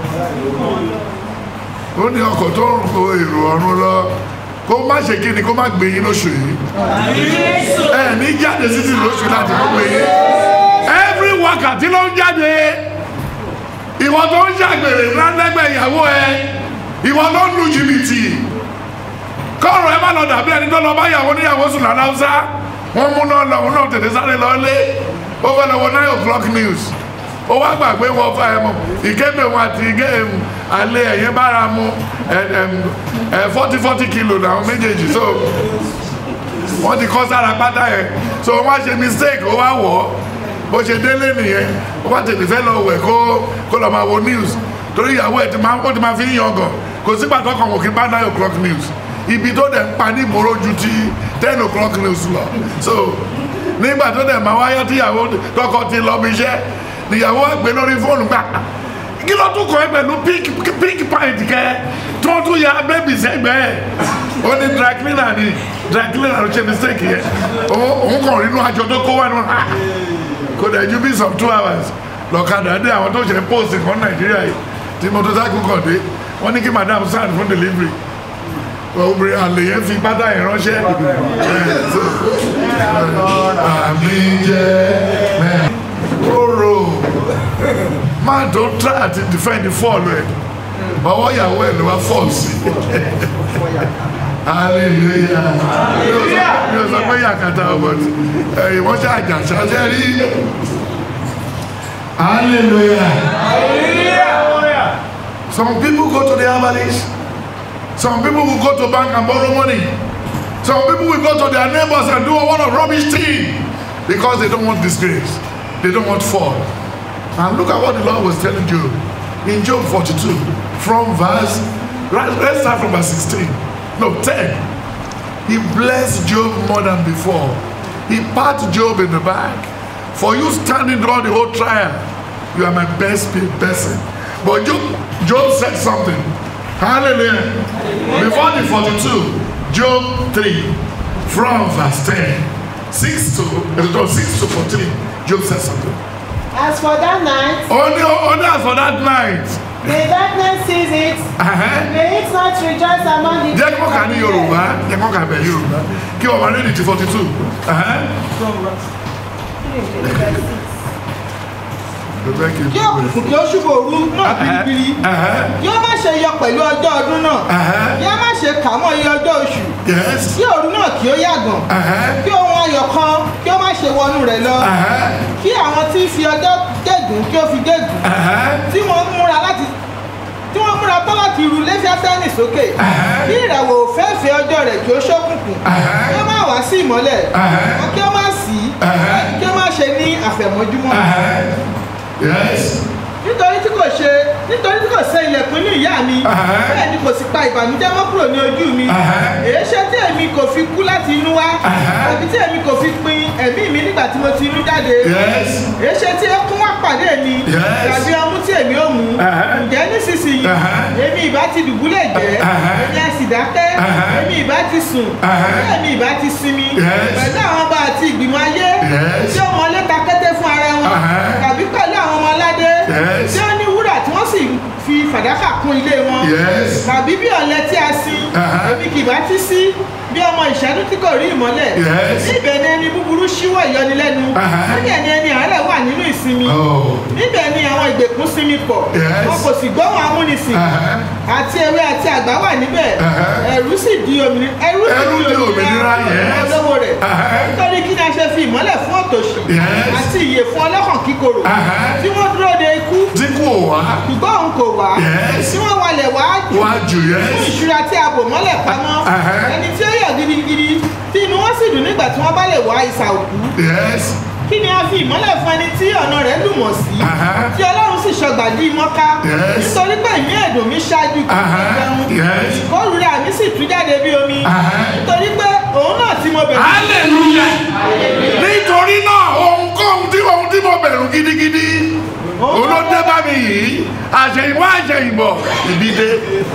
ó ní ọkọ̀ tó ń kó èrò ọ̀run lọ kó má ṣe kí ni kó má gbé yín lóṣù yìí ẹ ní jáde títí lóṣù láti kó gbé yín every wákàtí ló ń jáde ìwọ tó ń ṣàgbèrè lálẹ́gbẹ̀ẹ́ ìyàwó ẹ ìwọ tó ń lu jìbìtì kọ́ọ̀rọ̀ ẹ má lọ dàbí ẹni tó lọ bá ìyàwó níyàwó sùn lálàúsá wọ́n mú náà lọ òun náà tètè sáré lọ lé ó fẹ́ lọ wọ nine o'clock news ó wá gbàgbé wọ fà ẹ mọ ìkébè wọn àti ìgé ẹmu alẹ́ ẹ̀yẹ bára mu ẹ forty forty kilo làwọn méjèèjì so wọ́n ti kọ́ sára pátá yẹn so wọ́n á ṣe mistake ó wá wọ̀ ọ́ bó ṣe délé nìyẹn ó wá tètè fẹ́ lọ wẹ̀ kó kó lọ máa wo news torí ìyàwó ẹ̀ ti máa ó ti máa fi ń yangàn kò sígbà tó kàn wọ́n kí n bá nine o'clock news ibi tó dẹ̀ ń pa ní ìmọ̀rọ̀ ju ti ten o'clock news lọ so nígbà tó dẹ̀ máa wáyé tíyàwó tọkọ ti lọ bí iṣẹ́ níyàwó àgbẹ̀ lórí fóònù gbà kí ló tún kọ́ ẹ pẹ̀lú pink pink pint kẹ tí wọ́n tún ya bébì sẹ́gbẹ̀ẹ́ ó ní dry cleaner ni dry cleaner ló ṣe mistake yẹn òun kàn rí inú aṣọ tó kó wá ní wọn kò dẹ̀ ju bí some two hours lọ́kadà dé àwọn tó ṣe post kan nàìjíríà yìí tí motorcycle kàn dé wọ́n ní kí madam sign fún delivery obìnrin àlè yẹn fi pátá yẹn ránṣẹ́ àmì jẹ́ róró máa tó try àti defend fọ́ọ̀lù ẹ̀ ọwọ́ ìyàwó ẹ̀ ló wá fọ́ọ̀lù sí hallelujah mi ò sọ pé yàkàtà ọ̀bọ̀t ẹ̀yìn wọ́n ṣe àjàṣà ṣe rí hallelujah some people go to the herbalist some people will go to bank and borrow money some people will go to their neighbors and do a lot of rubbish thing because they don't want disgrace they don't want fall and look at what the lord was telling job in job 42 from verse right, let's start from verse 16 no 10 he blessed job more than before he pat job in the back for you standing throughout the whole trial you are my best paid person but job job said something hallelujah before the 42 job 3 from verse 10 6 to no, 6 to 14 job said something As for that night, only only as for that night the darkness sees it, ẹ̀hẹ́n, may it not rejoice among the jẹ́ kó kà ní yorùbá jẹ́ kó kà bẹ̀ yorùbá kí ọmọ rẹ̀ di ti 42 ẹ̀hẹ́n. Bẹ́ẹ̀ kì í Kí òkùnkùn kí ó ṣubú òru náà biribiri. ẹ̀hẹ́n, Kí ó má ṣe yọ pẹ̀lú ọjọ́ ọdún náà. ẹ̀hẹ́n, Kí ó má ṣe kà mọ́ iye ọjọ́ oṣù. yes, Kí òru náà kí ó yàgàn. ẹ̀hẹ́n, Kí ohun ayọ̀ kan kí ó má ṣe wọnú rẹ̀ lọ. ẹ̀hẹ́n, Kí àwọn tí ń fi ọjọ́ gégùn kí ó fi gégùn. ẹ̀hẹ́n, Tí wọ́n múra láti tí wọ́n múra tán láti ru lẹ́fíátẹ́nì sókè. Ẹ̀hẹ́n. Kí ìràwọ̀ òféèfé ọjọ́ rẹ̀ kí ó ṣókùnkùn. Ẹ̀hẹ́n. Kí ó má wá sí ìmọ́lẹ̀. Ẹ̀hẹ́n. Kí ó má sí. Ẹ̀hẹ́n. Kí ó má ṣe ní àfẹ̀mọ́júmọ́. ẹ̀hẹ́n, yes, nítorí tí kò ṣe nítorí tí kò ṣe ilẹ̀kùn ní ìyá mi Ẹ̀hẹ́. bẹ́ẹ̀ ni kò sì pa ìbànújẹ́ mọ́ kúrò ní ojú mi Ẹ̀hẹ́. èéṣe tí èmi kò fi kú láti inú wá Ẹ̀hẹ́. tàbí tí èmi kò fi pin ẹ̀mí mi nígbà tí mo ti inú jáde Yes. èéṣe tí ẹkún wá pàdé mi Yes. tàbí ọmú tí èmi ò mú Ẹ̀hẹ́. ǹjẹ́ nísinsìnyí Ẹ̀hẹ́. èmi ìbá ti dùbúlẹ̀ jẹ́ Ẹ̀hẹ́. èmi á sì dákẹ́ Ẹ̀hẹ́. èmi ìbá ti sùn Ẹ̀hẹ́. èmi ìbá ti sinmi Yes. pẹ̀lú àwọn ọba àti ìgbìmọ̀ ayé Yes. tí ó mọ létà kété fún ara wọn Ẹ̀hẹ́. tàbí pẹ̀lú àwọn ọmọ aládé Yes. tí ó ní wúrà tí wọ́n sì fi fàdákà kún ilé wọn Yes. tàbí bí ọ̀lẹ tí a sin Ẹ̀hẹ́. èmi kì bá ti sí bí ọmọ ìṣẹ́dún tí kò rí ìmọ́lẹ̀ Yes. níbẹ̀ ni ẹni búburú ṣíwọ́ ìyọnilẹ́nu Ẹ̀hẹ́. níbẹ̀ ni ẹni àárẹ̀ wà nínú ìsinmi Oh. níbẹ̀ ni àwọn ìgbèkùn sinmi pọ̀ Yes. wọn kò sì gbóhùn amúnisìn Ẹ̀hẹ́. àti ewé àti àgbà wà níbẹ̀ Ẹ̀hẹ́. ẹ̀rú sì di òmìnira ẹ̀rú Ẹ̀rú di òmìnira, yes. olówó rẹ̀ Ẹ̀hẹ́. nítorí kí ni a ṣe fi ìmọ́lẹ̀ fún òtòṣì Yes. àti ìyè fún ọlọ́kàn kíkorò Ẹ̀hẹ́. tí wọ́n dúró de ikú Tí kò wá. ṣùgbọ́n òun kò wá Yes. tí wọ́n walẹ̀ wá jù Wá jù fún yes. ìṣúra tí a bò mọ́lẹ̀ pamọ́ Ẹ̀hẹ́. ẹni tí ó yọ̀ gidigidi tí inú wọn sì dùn nígbà tí wọ́n bá lè wá ìsà òkú Yes. kí ni a fi ìmọ́lẹ̀ fún ẹni tí ọ̀nà rẹ̀ lùmọ̀ sí Ẹ̀hẹ́. tí ọlọ́run sì ṣọgbà dí mọ́ká Yes. nítorí pé ìmí ẹ̀dùn mi ṣáájú kí n Ẹ̀hẹ́. jẹun Yes. ìkórìíra mi sì tú jáde bí omi Ẹ̀hẹ́. nítorí pé òun náà tí mo bẹ̀rù hallelujah nítorí náà ohunkóhun tí ohun tí mo bẹ̀rù gidigidi òun ló dé bá mi yìí àṣẹyìnwá àṣẹyìnbọ̀ ìbí dé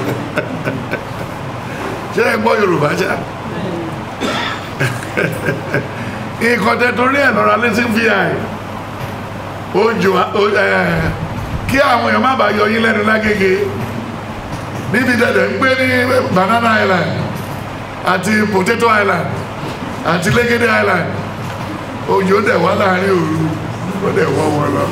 ṣé ẹ gbọ́ yorùbá ṣá nǹkan tẹ torí ẹ̀ lọ́ra létí fi àì ojú kí àwọn èèyàn má bàa yọ yín lẹ́nu lágége níbi tẹ̀lẹ̀ ń gbé ní banana island àti potato island àti lẹ́gẹ́dẹ́ island òjò dẹ̀ wá láàrin òru ó dẹ̀ wọ́ wọn lọ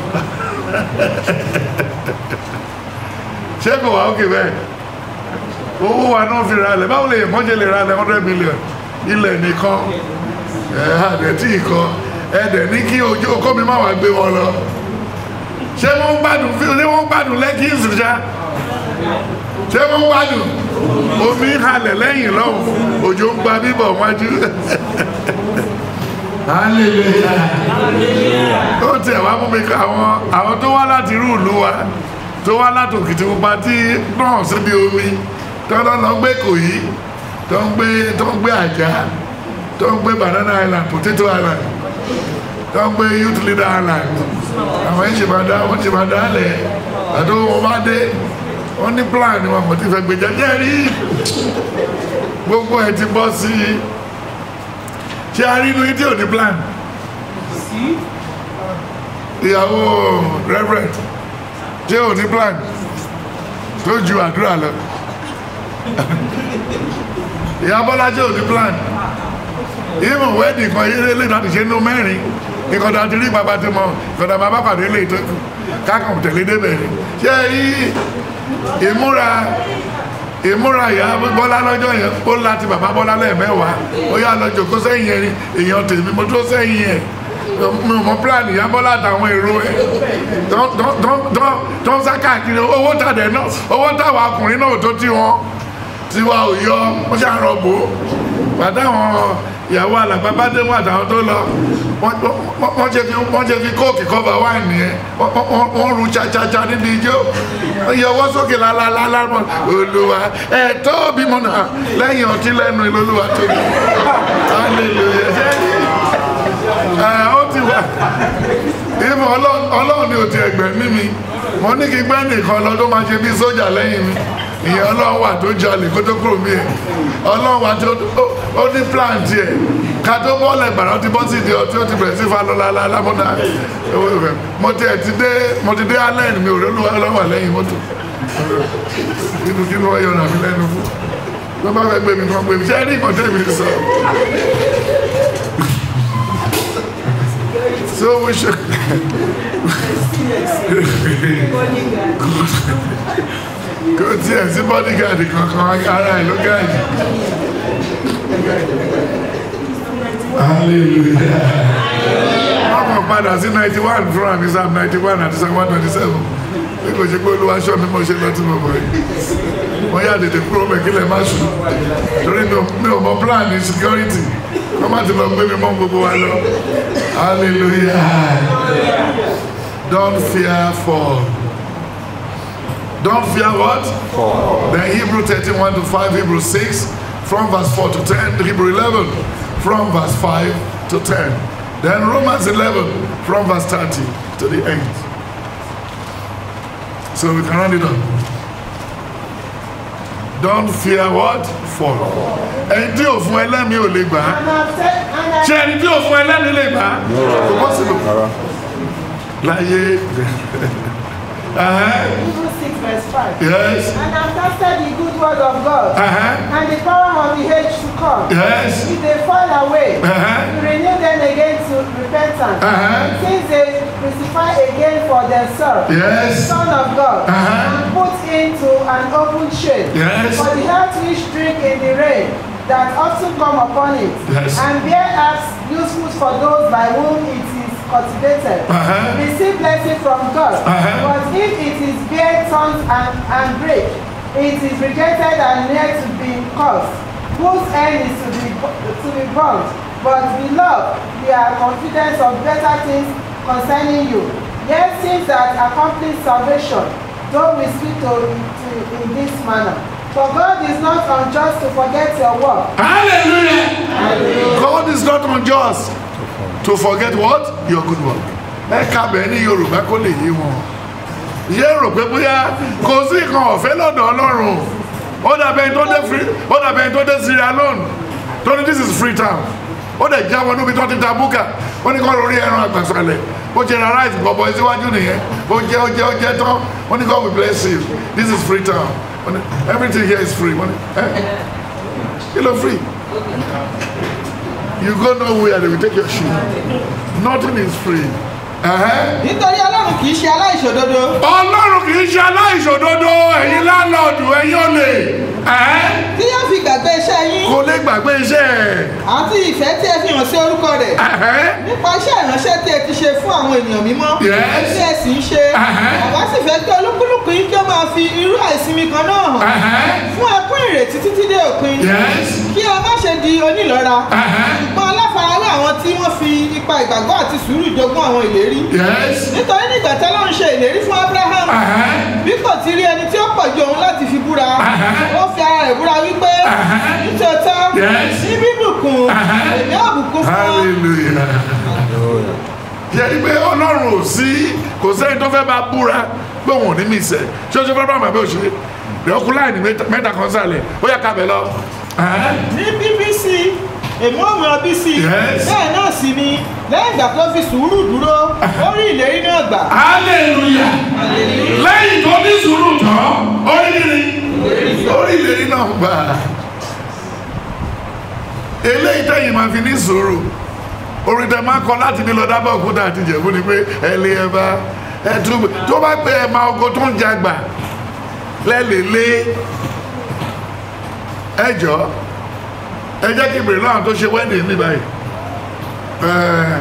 ṣé kò wá òkè bẹ́ẹ̀ owó wa náà fi ra ilẹ̀ báwo lè mọ́jẹ́ lè ra ilẹ̀ hundred million ilẹ̀ nìkan ẹ̀ àdẹ̀ tí ì kọ́ ẹ̀ dẹ̀ ní kí ojú ọkọ mi má wàá gbé wọn lọ ṣé wọ́n ń gbádùn ṣé wọ́n ń gbádùn lẹ́kì ìsìnṣá ṣé wọ́n ń gbádùn omi ń halẹ̀ lẹ́yìn lọ́hùn òjò ń gba bíbọ̀ wájú ó tiẹ̀ wá mú mi ká àwọn àwọn tó wá láti irú ìlú wa tó wá láti Òkìtìpupa tí náà síbi omi tó ń lọ gbé Ìkòyí tó ń gbé tó ń gbé Àjà tó ń gbé Banana Island Potato Island tó ń gbé Youth Leader Island àwọn yìí ṣe máa dá wọ́n ṣe máa dá lẹ̀ àti wọn bá dé wọ́n ní plan ni wọn kò ti fẹ́ gbé jẹjẹ rí gbogbo ẹ̀ ti bọ́ sí i ṣé a rí inú yìí tí ò ní plan ìyàwó reverend tí ò ní plan tó ju àdúrà lọ ìyá bọ́lá tí ò ní plan ìmọ̀ wẹ́ẹ̀dì kan yé lè láti ṣe nínú mẹ́rin ìkọ̀dà ti rí bàbá tí mo ìkọ̀dà bàbá pàdé lè tó kù kákan tẹ̀lé débẹ̀ ni ṣé rí ìmúra ìmúra ìyá bọ́lá lọ́jọ́ yẹn ó láti bàbá bọ́lá lẹ́ẹ̀mẹ́wàá ó yá lọ jòkó sẹ́yìn yẹn èèyàn tèmi mo tó sẹ́yìn yẹn mi ò mọ plan ìyá bọ́lá àtàwọn èrò ẹ̀ tó ń sá káàkiri owó tàdé náà owó táwọn ọkùnrin náà ò tó tí wọn tiwa ò yọ wọ́n ṣàrọ̀ bò ó pàtàwọn ìyàwó alàgbà bá dé wọn àtàwọn tó lọ wọ́n ṣe fi wọ́n ṣe fi kóòkì kọ́ba wáìnì yẹn wọ́n ru chachacha níbi ijó ìyọwọ́ sókè lálálálá mọ́ olùwà ẹ̀ tó bímọ náà lẹ́yìn ọtí lẹ́nu ìlólùwà tó bí hallelujah ẹ̀ ó ti wà ìmọ̀ ọlọ́run ni ò ti ẹgbẹ̀ mímí mo ní kí gbẹ́ nìkan lọ tó máa ṣe bí sójà lẹ́yìn mi ìyẹn ọlọ́run wà tó jalè kó tó kúrò mí ẹ̀ ọlọ́run wà tó ó ní plan tiẹ̀ ká tó bọ́ọ̀lù ẹgbàrá ó ti bọ́ sí ìdí ọtí ó ti bẹ̀rẹ̀ sí fa lọ́la lálámọ́dá mo ti ẹ̀ ti dé mo ti dé alẹ́ mi ò rí ọlọ́run wà lẹ́yìn mọ́tò inú kí ni wọ́n yọ̀rọ̀ àmì lẹ́nu fún tó bá fẹ́ gbé mi kan gbé mi ṣé rí ìkọ̀tẹ́ mi sọ. so we should kò tiẹ̀ sí bodyguard kankan ara ẹ̀ ló gáàdì. hallelujah. wọ́n kàn padà sí ninety one fún àmì sam ninety one àti sam one twenty seven bí kò ṣe pé olúwa ṣọ́ mi mo ṣe lọ tí mo bọ̀ yìí wọ́n yà tètè kúrò mẹ́kílẹ̀ má sùn torí mi ò mọ plan ní security wọ́n má ti lọ gbé mi mọ́ gbogbo wa lọ hallelujah don't fear fall Don't fear what? Then Hebrew 31 to 5, Hebrew 6, from verse 4 to 10, Hebrew 11, from verse 5 to 10. Then Romans 11, from verse 30 to the end. So we can round it up. Don't fear what? Fall. Ẹni tí ò fún ẹlẹ́mìí ò lè gbà á. And I've said, and I, Ṣé ẹni tí ò fún ẹlẹ́mìí lè gbà á? Kò possible. Láyé. Uh-huh. Hebrews 6 verse 5. Yes. And have tested the good word of God Uh-huh. and the power of the age to come. Yes. If they fall away, Uh-huh. to renew them again to repentance. Uh-huh. Since they crucify again for themselves the Yes. Son of God Uh-huh. and put into an open shade Yes. for the health which drink in the rain that often come upon it Yes. and bear herbs useful for those by whom it is cultivated. Uh-huh. Receive blessing from God. Uh-huh. But if it is bear thorns and, and break, it is rejected and near to be cursed, whose end is to be to be burnt. But beloved, we are confident of better things concerning you. Yet things that accomplish salvation, though we speak to, to in this manner. For God is not unjust to forget your work. Hallelujah. God is not unjust to forget what? Your good work. Ẹ kábẹ̀ ní Yorùbá kó lè yé wọn. Yé rò pé bóyá kò sí nǹkan ọ̀fẹ́ lọ́dọ̀ Ọlọ́run. Ó dàbẹ̀ ẹni tó dé free ó dàbẹ̀ ẹni tó dé Sierra Leone. Tó ní this is free town. Ó dẹ̀ jáwọ́ níbi tó ti ta búkà. Ó ní kọ́ lórí ẹran àgbàsálẹ̀. Ó ṣe ra rice bọ̀bọ̀ síwájú nìyẹn. Ó jẹ́ ó jẹ́ ó jẹ́ tán. Ó ní God will bless you. This is free town. Ó ní everything here is free. Ó ní ẹ́ kí ló free? You go nowhere, they will take your shoe. Nothing is free. Uh-huh. Nítorí Ọlọ́run kì í ṣe aláìṣòdodo. Ọlọ́run kì í ṣe aláìṣòdodo ẹ̀yin lálọ́ọ̀dù ẹ̀yin olè. Uh-huh. Tí yóò fi gbàgbé iṣẹ́ yín Kò lè gbàgbé iṣẹ́ ẹ̀. àti ìfẹ́ tí ẹ fi hàn sí orúkọ rẹ̀. Uh-huh. nípa iṣẹ́ ìránṣẹ́ tí ẹ ti ṣe fún àwọn ènìyàn mímọ́ Yes. tí ẹ sì ń ṣe Uh-huh. àwa sì fẹ́ kí olúkúlùkù yín kí ó máa fi irú àìsinmi kan náà hàn Uh-huh. fún ẹkún ìrètí títí dé òpin Yes. kí ẹ má ṣe di onílọ́ra Uh-huh. ṣùgbọ́n aláfarawé àwọn tí wọ́n fi ipa ìgbàgbọ́ àti sùúrù jogún àwọn ìlérí Yes. nítorí nígbà tí Ọlọ́run ṣe ìlérí fún Abraham Uh-huh. bí kò ti rí ẹni tí ó pọ̀ ju òun láti fi búra Uh-huh. ó fi ara rẹ̀ búra wípé Uh-huh. nítòótọ́ Yes. ní bíbùkún Uh-huh. èmi á bùkún fún ọ. Hallelujah. Yẹ́nì pé Ọlọ́run ò sí kò sẹ́ni tó fẹ́ bá búra pé òun ò ní mí sẹ́. Ṣé o ṣe fẹ́ bá àmọ́ àbẹ́ òṣèré? Ìrọ́kùn láìní mẹ́ta kan sálẹ̀. Ó yà kábẹ̀ lọ. Uh-huh. ní bbc èmi ò mọ bc Yes. bẹ́ẹ̀ náà sì ni lẹ́yìn ìgbà tó fi sùúrù dúró ó rí ìlérí náà gbà hallelujah lẹ́yìn tó ní sùúrù tán oríire oríire náà gbà eléyìí tẹ̀yìn máa fi ní sùúrù orin tẹ máa kọ láti ní lọ dábàá òkúta àti ìjẹ̀bú ni pé ẹ lé ẹ bá ẹ tún tó bá pé ẹ máa ogo tó ń jagbà lẹ́lẹ̀lẹ́ ẹ jọ ẹ jẹ́ kí ìbèrè náà tó ṣe wedding ní báyìí ẹ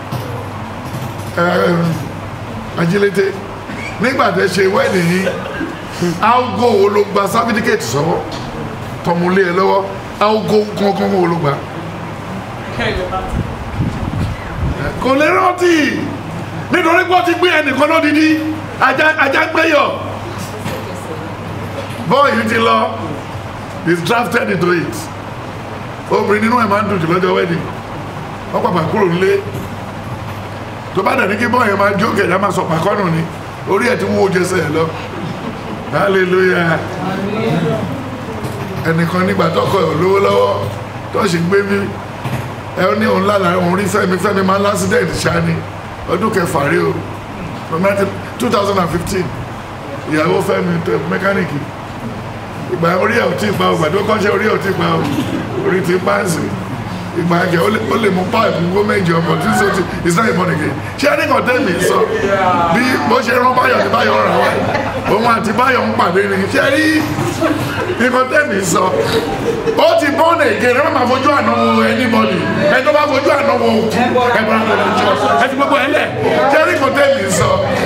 ẹ ajílété nígbà tẹ ṣe wedding yìí algo wo ló gba certificate sọ́wọ́ tọmọlé ẹ lọ́wọ́ algo kankan wo ló gba kò lè rántí nítorí pé ó ti gbé ẹnìkan lódìdí ajá ajá gbéyọ̀ bọ́ọ̀lù ti lọ is drafted into it obìnrin nínú ẹ̀ máa ń dùn jù lọ́jọ́ wedding wọ́n pàpà kúrò nílé tó bá dàní kí bọ́ọ̀ yẹn máa jó kẹ̀dá máa sọ pàkọ́nù ni orí ẹ̀ ti wúwo jẹsẹ̀ ẹ̀ lọ hallelujah ẹnìkan nígbà tọkọ ẹ̀ lówó lọ́wọ́ tó sì gbé mi ẹ ní òun lálàá òun rí fẹ́mi fẹ́mi máa ń lásìdẹ̀ẹ̀tì ṣáni ọdún kẹfà rí o two thousand and fifteen ìyàwó fẹ́mi mẹkáníìkì ìgbà orí ẹ̀ ò tí ì pa o ìgbà tó kọ́ṣẹ́ orí ẹ̀ ò tí ì pa o orí ti pa ń sìn ìgbà ẹ̀jẹ̀ ó lè mú páìpù gbó méjì ọmọ tí so ti it's not important again ṣé ẹni kan tẹ́mi sọ bí bó ṣe rán báyọ̀ ní báyọ̀ rà wá òun àti báyọ̀ ń pàdé ni ṣé rí nǹkan tẹ́mi sọ ó ti bọ́ọ̀nù èké ẹ má máa fojú àná wo anybody ẹ tó bá fojú àná wo òkú ẹ bá tó lọ jọ ẹ ti gbogbo ẹ lẹ ṣé ẹni kan tẹ́mi sọ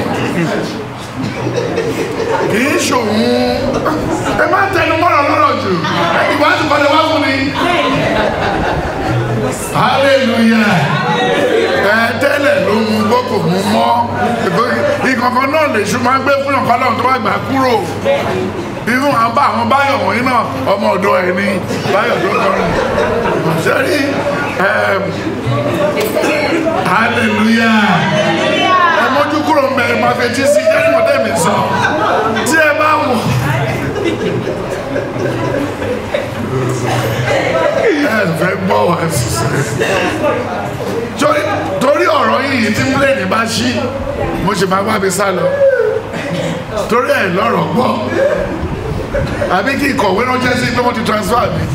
kì í ṣòun ẹ má tẹnu mọ́rọ̀ lọ́rọ̀ jù ìwà ti kọ́ni wá fún mi hallelujah ẹ tẹ́lẹ̀ ló mú gbókò mú mọ́ ìkọ́ kankan náà lè ṣu máa ń gbé fún ọ̀kan náà tó bá gbà kúrò irú àwọn bá àwọn báyọ̀ wọ̀nyí náà ọmọ ọ̀dọ́ ẹ̀ ní báyọ̀ tó kọrin sẹ́rí hallelujah ẹ mójú kúrò ń bẹ ẹ máa fetí sí jẹ́ ìmọ̀tẹ́ mi sọ tí ẹ bá wọ̀ ẹ fẹ́ gbọ́ wá sísẹ́ torí torí ọ̀rọ̀ yìí tí pílẹ̀nì bá ṣí mo ṣe máa wá mi sá lọ torí ẹ̀ lọ́rọ̀ gbọ́ àbí kí ìkọ̀wé ránṣẹ́ sí pé wọ́n ti transfer mi.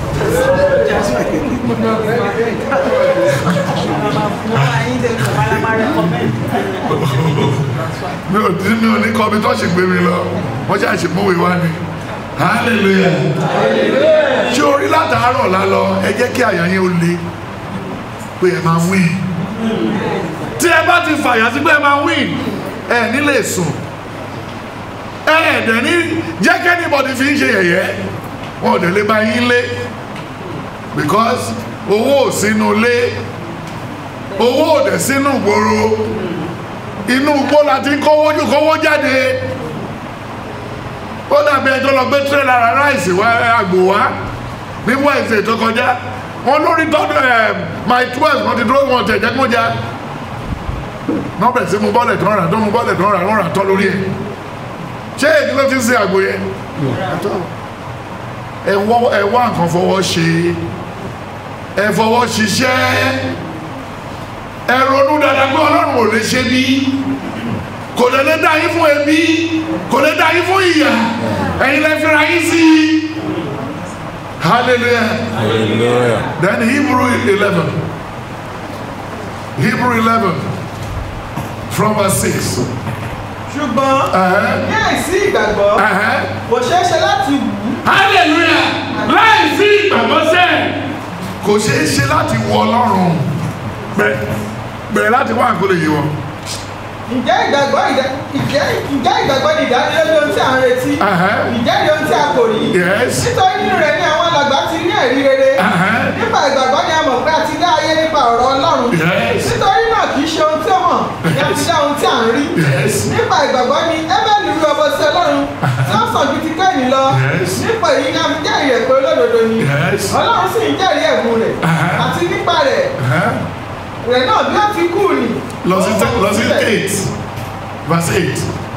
mi ò tí mi ò ní kọ́ mi tó ṣe gbé mi lọ wọ́n ṣe àṣemúwe wá ni hallelujah ṣé orí látàárọ̀ lálọ ẹ jẹ́ kí àyà yẹn ó le pé ẹ máa win tí ẹ bá ti fàyà sí pé ẹ máa win ẹ nílé sùn ẹ ẹ̀dẹ̀ ní jẹ́ kẹ́nìbọ̀dì fi ń ṣe yẹ̀yẹ́ wọn ò dẹ̀ lè bá yín lé because owó ò sínú lé owó ò dẹ̀ sínú ìgboro inú igbó la ti ń kówó kówó jáde ó dàbí ẹjọ́ lọ gbé tírélà ra ráìsì wá àgbò wá ní wẹ́ẹ̀sì tó kọjá wọn lórí tọ́jú ẹ̀ my twelve wọn ti dúró wọn tẹ̀ jẹ́ kó já wọn bẹ̀rẹ̀ sí mu bọ́ọ̀lẹ̀ tó ń rà tó mu bọ́ọ̀lẹ̀ tó ń rà wọn rà tọ́ lórí ẹ̀ ṣé èdè ló ti ń ṣe àgbò yẹn ẹ wọ́ ẹ wá nǹkan fọwọ́ ṣe ẹ fọwọ́ ṣiṣẹ́ ẹ ronú dáadáa pé ọlọ́run ò lè ṣe bí kò lè lè dá yín fún ebi kò lè dá yín fún ìyà ẹ̀yin lè fira yín sí i hallelujah Hallelujah. then hebrew eleven hebrew eleven from verse six. ṣùgbọ́n Uh-huh. ní àìsí ìgbàgbọ́ Uh-huh. kò ṣeé ṣe láti wù ú hallelujah láì sí ìgbàgbọ́ sẹ́ kò ṣeé ṣe láti wọ ọlọ́run bẹ̀rẹ̀ bẹ̀rẹ̀ láti wá àkólé yìí wọ. ǹjẹ́ ìgbàgbọ́ ìdá- ǹjẹ́ ǹjẹ́ ìgbàgbọ́ ni ìdánilójú ohun tí à ń retí Uh-huh. ǹjẹ́ ni ohun tí a kò rí yes nítorí nínú rẹ̀ ni àwọn alàgbà ti rí ẹ̀rí rere Uh-huh. nípa ìgbàgbọ́ ni a mọ̀ pé a ti dá ayé nípa ọ̀rọ̀ ọlọ́run yes nítorí náà kì í ṣe ohun tí ó hàn ni a ti dá ohun tí à ń rí yes nípa ìgbàgbọ́ ni ẹ́bẹ̀lì rú ọbọ sí ọlọ́run tí ó sàn ju ti kẹ́yìn lọ Yes. nípa èyí ni a fi jẹ́rìí rẹ̀ pé olódodo ni yes ọlọ́run sì ń jẹ́rìí ẹ̀bùn rẹ̀ Uh-huh. àti nípa rẹ̀ Uh-huh. rẹ̀ náà bí ó ti kú ni lọ sí ó lọ sí síbẹ̀. eight verse eight.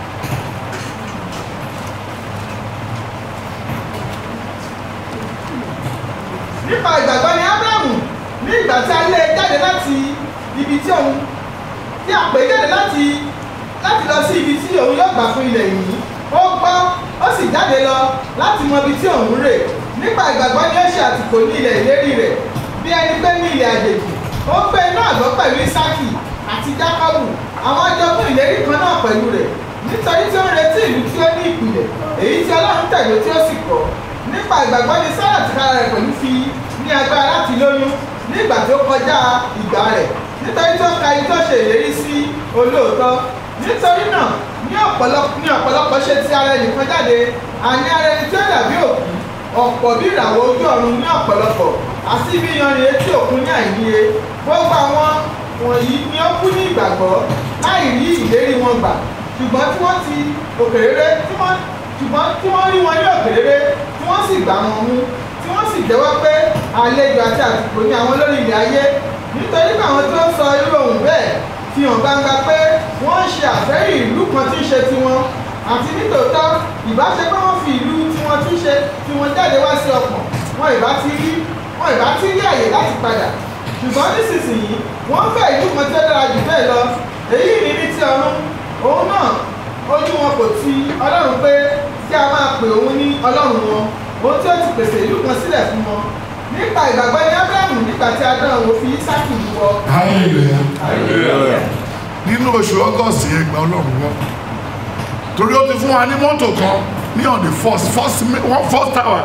nípa ìgbàgbọ́ ni abrahamu ní ìgbà tí a lé e jáde láti ibi tí òun tí a pè é jáde láti láti lọ sí ibi tí òun yóò gbà fún ilẹ̀ yìí ó gbọ́ ó sì jáde lọ láti mọ ibi tí òun rè nípa ìgbàgbọ́ ni ó ṣe àtìkò ní ilẹ̀ ìlérí rẹ̀ bí ẹni pé ní ilẹ̀ àjèjì ó gbé inú àgọ́ pẹ̀lú isaki àti jákọ́bù àwọn ajọkùn ìlérí kan náà pẹ̀lú rẹ̀ nítorí tí ó ń retí ìlú tí ó ní ìpìlẹ̀ èyí tí ọlọ́run tẹ̀lé tí ó sì kọ́ nípa ìgbàgbọ́ ni sára ti kára rẹ̀ pẹ̀lú fi ní agbára láti lóyún ní ìgbà tó kọjá ìgbà rẹ̀ nítorí tó ka ibi tó ṣe ìlérí sí olóòótọ́ nítorí náà ní ọ̀pọ̀lọpọ̀ ní ọ̀pọ̀lọpọ̀ ṣe ti ara ẹnìkan jáde àní ara ẹni tí ó dàbí òkú ọ̀pọ̀ bí ìràwọ̀ ojú ọ̀run ní ọ̀pọ̀lọpọ̀ àti bí iyanrìn etí òkun ní àìníye gbogbo àwọn wọ̀nyí ni ó kú ní ìgbàgbọ́ láì rí ìlérí wọn gbà ṣùgbọ́n tí wọ́n ti òkèrèrè tí wọ́n ṣùgbọ́n tí wọ́n rí wọn ní òkèrèrè tí wọ́n sì gbà wọn mú tí wọ́n sì jẹ́wọ́ pé àlejò àti àtìkò ní àwọn lórí ilẹ̀ ayé nítorí pé àwọn tí ó sọ irú ohun bẹ́ẹ̀ fi hàn gbangba pé wọ́n ń ṣe àfẹ́rí ìlú kan tí ń ṣe tiwọn àti nítòótọ́ ìbáṣe pé wọ́n fi ìlú tiwọn tí ń ṣe tiwọn jáde wá sí ọkàn wọn ìbá ti rí wọn ìbá ti rí àyè láti padà ṣùgbọ́n nísinsìnyí wọ́n fẹ́ ìlú kan tí ó dára jù bẹ́ẹ̀ lọ èyí ni ní ti ọ̀run òun náà ojú wọn kò ti ọlọ́run pé kí a máa pè òun ní ọlọ́run wọn òun tí ó ti pèsè ìlú kan sílẹ̀ fún wọn nípa ìgbàgbọ́ ní abrahamu nígbà tí a dán òun fi isaki wọ hallelujah. Hallelujah. nínú oṣù august yẹn gba ọlọ́run wọn torí ó ti fún wa ní mọ́tò kan ní on the first first mi- one first hour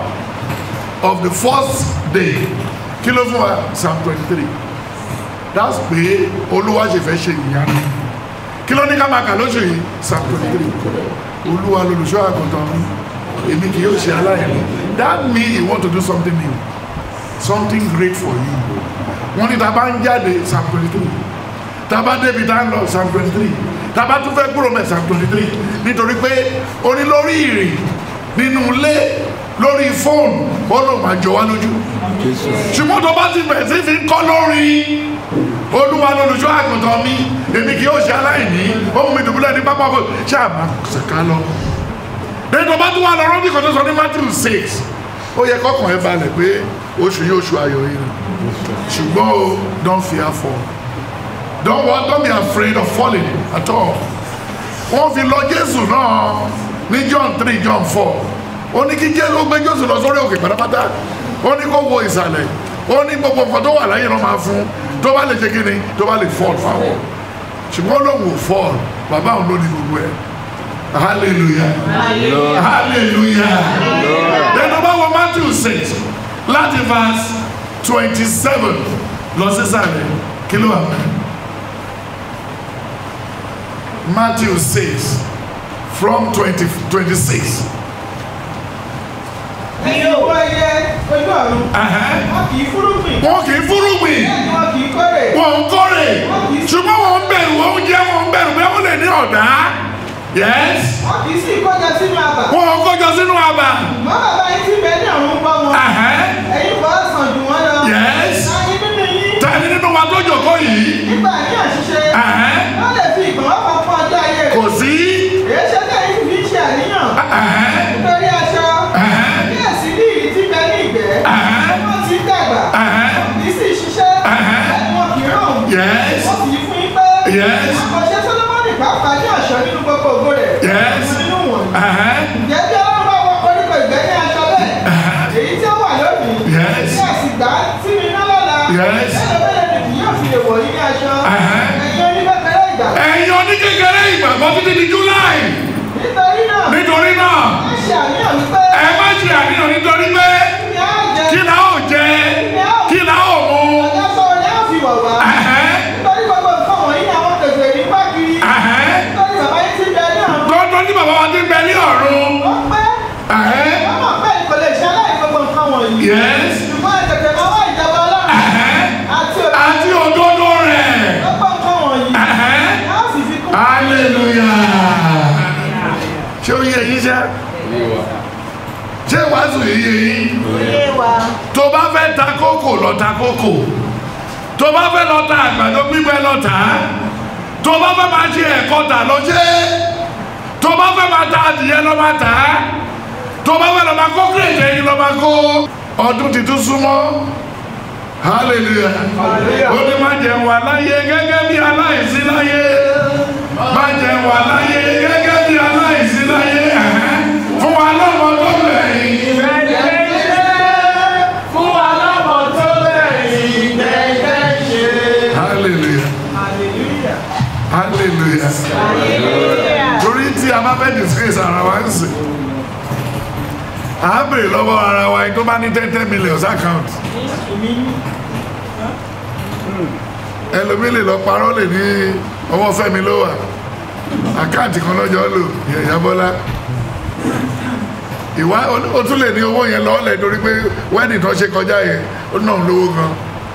of the first day kí ló fún wa psalm twenty three that's pé olúwa ṣe fẹ́ ṣe ìyanu kí ló ní ká máa kà lóṣù yìí psalm twenty three olúwa lolùṣọ́ àgùntàn mi èmi kì yóò ṣe aláìní that mean he want to do something new something great for you wọ́n ní ta bá ń jáde psalm twenty three tá a bá débi tá a ń lọ psalm twenty three tábà tún fẹ́ kúrò mẹ́ psalm twenty three nítorí pé ó ní lórí ìrìn nínú ilé lórí fóònù ó lóun máa jọ wá lójú ṣùgbọ́n tó bá ti bẹ̀rẹ̀ sí fi ń kọ́ lórí olúwa lolùṣọ́ àgùntàn mi èmi kì yóò ṣe aláìní ohun mi dùbúlẹ̀ ní pápá ọkọ̀ ṣáà máa ṣèkà lọ. lẹ́yìn tó bá tún wà lọ rọ́bì kan tó sọ ní matthew six ó yẹ kọ́kàn ẹ balẹ̀ pé oṣù yóò ṣu ayọ̀ yìí nù ṣùgbọ́n o don't fear fall don't wa- don't be afraid of falling at all wọ́n fi lọ jésù náà ní john three john four ó ní kí jésù ó gbé jésù lọ sórí òkè pátápátá ó ní kó wo ìsàlẹ̀ ó ní gbogbo nǹkan tó wà láyé ló máa fún tó bá lè ṣe kí ni tó bá lè fall fáwọn ṣùgbọ́n lóun ò fall bàbá òun ló ní gbogbo ẹ̀ hallelujah hallelujah then tó bá wọ matthew six láti verse twenty seven lọ sísàlẹ̀ kí ló wà mẹ́rin. Matthew 6 from 20, 26. ẹ̀yin owó ẹyẹ ojú ọ̀run Ẹ̀hẹ́n. wọn kì í fúrúgbìn Wọ́n kì í fúrúgbìn, bẹ́ẹ̀ ni wọn kì í kórè wọ́n ń kórè, ṣùgbọ́n wọ́n ń bẹ̀rù oúnjẹ, wọ́n ń bẹ̀rù bẹ́ẹ̀ wọ́n lè ní ọ̀dá. Yes. wọn kì í sì kọjá sínú àbà Wọ́n ń kójọ sínú àbà. mọ bàbá yín tí bẹ́ẹ̀ ní ọ̀run gbọ́ wọn Ẹ̀hẹ́n. ẹ̀yin kò sàn jù wọ́n lọ Yes. láyé nínú yín Tani nínú wa tó jòkó yìí? nígbà ní àṣìṣe Ẹ̀hẹ́n. wọ́n lè fi ìgbọ̀nwọ́ kan fún ọjọ́ ayé rẹ̀ Kò sí. èyí ṣe tẹ̀yìn fi ń ṣe àníyàn Ẹ̀hẹ́n. nítorí aṣọ Ẹ̀hẹ́n. bí èsì ní ìrì tí bẹ ní ìgbẹ́ Ẹ̀hẹ́n. wọ́n ti ń dàgbà Ẹ̀hẹ́n. kì í sì ṣiṣẹ́ Ẹ̀hẹ́n. ẹni wọn kì í rò Yes. wọ́n sì fún yín pé Yes. àkọsẹ́ sọlọ́mọ́nì pàápàá ní ọ̀ṣọ́ nínú gbogbo ògo rẹ̀ Yes. nínú wọ̀nyí Ẹ̀hẹ́n. ǹjẹ́ bí ọlọ́run bá wọ koríko ìgbẹ́ ní aṣọ bẹ́ẹ̀ èyí tí ó wà lónìí Yes. tí a sì gbà sí mi ná lọ́la Yes. mélòó mélòó ni kì yóò fi lè wọ̀ yín ní aṣọ Ẹ̀hẹ́n. ẹ̀yin oníbẹ̀kẹ̀rẹ̀ ìgbà Ẹ̀yin oníkékeré ìgbàgbọ́ títí di July. nítorí náà Nítorí náà, má ṣe àníyàn wípé ẹ má ṣe àníyàn nítorí pé kí ni á jẹ kí la ó jẹ kí la ó mu. ọjọ́ sọ ni á fi wọ̀ wá Ẹ̀hẹ́n. nítorí gbogbo nǹkan wọ̀nyí ni àwọn kèfè rí bá kiri Ẹ̀hẹ́n. nítorí bàbá yín ti bẹ ní ọ̀run Lọ́dún tí bàbá wa ti ń bẹ ní ọ̀run. ó pẹ́ Ẹ̀hẹ́n. wọ́n mọ̀ pé kò lè ṣe aláì gbogbo nǹkan wọ̀nyí Yes. ṣùgbọ́n ẹ tètè máa wá ìjọba ọlọ́run Ẹ̀hẹ́n. àti òkè Àti òdodo rẹ̀. gbogbo nǹkan wọ̀nyí Ẹ̀hẹ́n. á sì fi kún Hallelujah. Ṣé o yẹ yín ṣá? Ṣé wàásù yìí yẹ yín? ilé wa tó bá fẹ́ ta kókò lọ ta kókò tó bá fẹ́ lọ ta àgbàdo gbígbẹ lọ tà á tó bá fẹ́ máa ṣe ẹ̀kọ́ tà lọ ṣe é tó bá fẹ́ máa ta adìyẹ lọ máa tà á tó bá fẹ́ lọ máa kó kírèjì ẹyin lọ máa kó ọdún tuntun súnmọ́ hallelujah ó ní má jẹun wà láyé gẹ́gẹ́ bí aláìsí láyé má jẹun wà láyé gẹ́gẹ́ bí aláìsí láyé ẹ̀hẹ́n. fún wa lọ́mọ tó bẹ̀yìn. Fún alábọ̀ tó lẹ́yìn gẹ́gẹ́ ṣe. hallelujah hallelujah torí tí a bá fẹ́ disgrace ara wa ń sìn à á bèrè lọ́wọ́ ara wa ẹni tó bá ní ten ten million account ẹlòmíì lè lọ parọ́ lè ní ọwọ́ fẹ́mi ló wà àkáǹtì kan lọ́jọ́ lò yẹ̀yà bọ́lá ìwá o tún lè ní owó yẹn lọ́ọ́lẹ̀ torí pé wedding tó ṣe kọjá yẹn ó náà lówó gan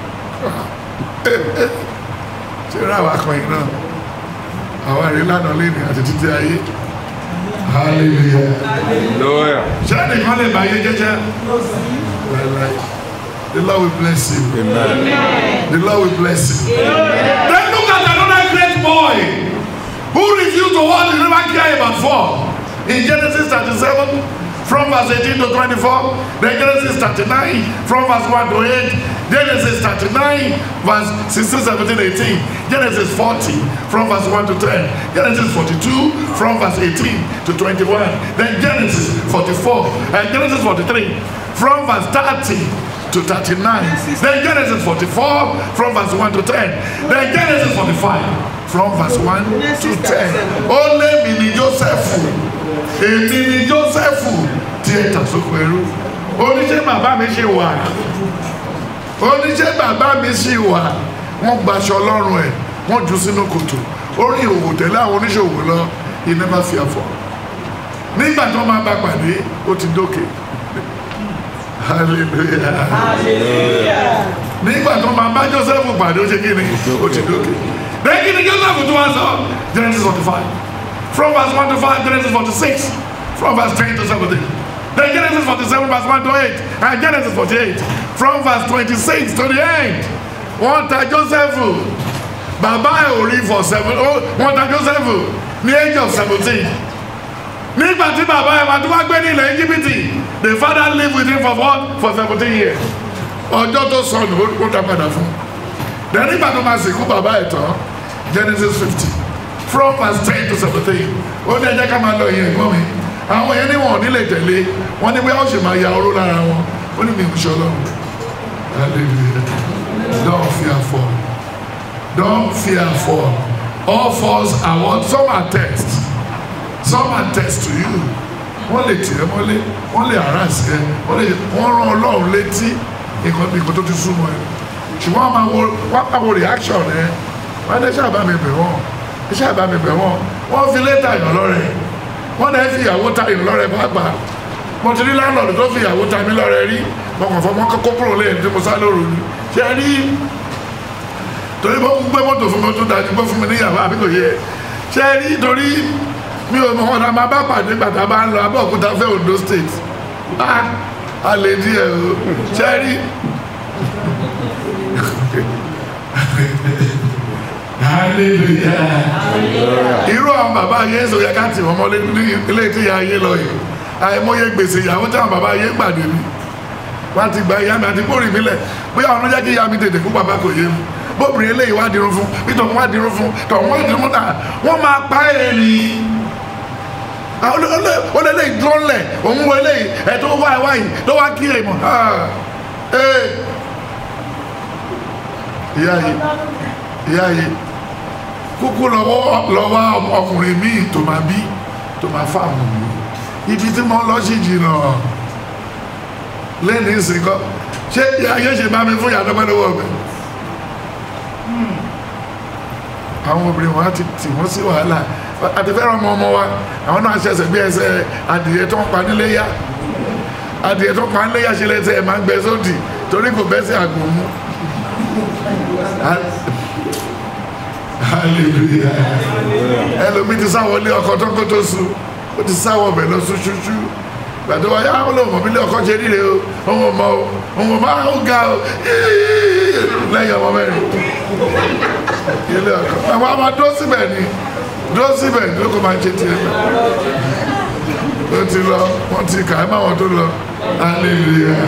ṣé ra wa kan yìí náà àwa rí lánàá lé ní àti títí ayé hallelujah Lawyer. ṣé ẹnìkan lè bá ayé jẹ́jẹ́ láíláí the lord will bless you Amen. the lord will bless you then look at another great boy who refused to what he never care about for in genesis thirty-seven from verse eighteen to twenty-four then genesis thirty-nine from verse one to eight genesis thirty-nine verse sixteen seventeen eighteen genesis forty from verse one to ten genesis forty-two from verse eighteen to twenty-one then genesis forty-four and genesis forty-three from verse thirty to thirty-nine then genesis forty-four from verse one to ten then genesis forty-five from verse one to ten ó lé mi ní jósẹ́fù èmi ní jósẹ́fù tí ẹ tà sóko ẹrú oníṣẹ́ bàbá mi ṣe wà oníṣẹ́ bàbá mi ṣì wà wọ́n gbaṣọ ọlọ́run ẹ̀ wọ́n jù sínú kòtò ó rí òwò tẹ̀lé àwọn oníṣòwò lọ he never fear for nígbà tó máa bá pàdé ó ti dókè hallelujah nígbà tó máa bá joseph pàdé ó ṣe kí ni ó ti dókè then kí ni joseph tún wá sọ genesis forty five from verse one to five genesis forty six from verse ten to seventeen then genesis forty seven verse one to eight and genesis forty eight from verse twenty six to the end wọ́n ta joseph bàbá ẹ̀ ò rí for seven oh wọ́n ta joseph ní age of seventeen nígbà tí bàbá ẹ̀ máa tún wá gbé ní ilẹ̀ íjíbítì the father live with him for what for seventeen years ọjọ́ tó sọnù ó dá padà fún then nígbà tó máa sìnkú bàbá ẹ̀ tán genesis fifty from verse ten to seventeen ó ní ẹjẹ́ ká máa lọ ìyẹn ẹ̀gbọ́n mi àwọn yẹn ní wọn ò ní lè tẹ̀lé wọn ní bóyá ó sì máa ya oró lára wọn ó ní mi ò ṣe ọlọ́run hallelujah don't fear fall don't fear fall all falls are what some are test some are test to you wọ́n lè tì ẹ́ mọ́lé wọ́n lè harass ẹ wọ́n lè wọ́n rán ọlọ́run létí nǹkan nǹkan tó ti súnmọ́ ẹ ṣùgbọ́n wọ́n máa wo wọ́n máa wo reaction ẹ wọ́n ní iṣẹ́ àbámi bẹ̀ wọ́n iṣẹ́ àbámi bẹ̀ wọ́n wọ́n fi lé tàyàn lọ́rẹ̀ wọ́n náà fi ìyàwó tàyàn lọ́rẹ̀ pàápàá mo ti rí láńlọ́ọ̀dù tó fi ìyàwó ta mí lọ́rẹ̀ rí mo kàn fọ́ mọ́ kókó kúrò lẹ́yìn tí mo sá lóru ni ṣe rí torí mo gbé mọ́tò fún mi tó dájú pé fún mi níyàwó àbí kò yẹ ṣe rí torí mi ò mọ̀ ọ̀nà máa bá pàdé gbàtà bá ń lọ abẹ́òkúta fẹ́ Ondo state ah a lè díẹ̀ o ṣe rí hallelujah irú àwọn bàbá ayé sọ yẹ ká tì wọ́n mọ́lé ní ilé tí ìyá ayé lọ yìí àìmọye gbèsè ìyàwó tí àwọn bàbá ayé pàdé mi wọ́n ti gba ìyá mi àti bórí mi lẹ̀ bóyá ọ̀nà jẹ́ kí ìyá mi tètè kú bàbá kò yé mi bóbìnrin eléyìí wá dirun fún nítorí wọ́n wá dirun fún tọ̀hún wá dirun fún náà wọ́n máa pa ẹ̀ ní ó lé lé dúró ńlẹ̀ òun wo eléyìí ẹ̀ tó wá ẹ̀ wáyìí tó wá kí èèmọ̀ ìyá yìí ìyá yìí kúkú lọ́wọ́ lọ́wọ́ ọkùnrin míì tó máa bí tó máa fáwọn mi ibi tí mo lọ sí jìnnà lẹ́nu ìsìnkọ́ ṣé ayé ṣe bá mi fún ìyàdọ́gbẹ́ lọ́wọ́ mi àwọn obìnrin wọn ti tì wọ́n sí wàhálà àti fẹ́ràn ọmọ ọmọ wa àwọn náà ṣẹ̀ṣẹ̀ bí ẹsẹ̀ adìyẹ tó ń pa nílé yá adìyẹ tó ń pa nílé yá ṣe lẹ́sẹ̀ ẹ̀ máa ń gbẹ sódì torí kò bẹ́ sí àgbọ̀n mú hallelujah ẹlòmí ti sáwọlé ọkọ tó kó tó sùn ó ti sáwọ ọbẹ̀ lọ sùn ṣúṣú gbàdé wa yá wọn lọ mọ bílẹ̀ ọkọ ṣe ríre o òun mọ o òun mọ ó ga o lẹ́yìn ọmọ mẹ́rin ilé ọkọ àwọn ọmọ dó síbẹ̀ ni dó síbẹ̀ ni lóko máa ń ṣe tiẹ̀ ó ti lọ wọ́n ti kà á má wọn tó lọ hallelujah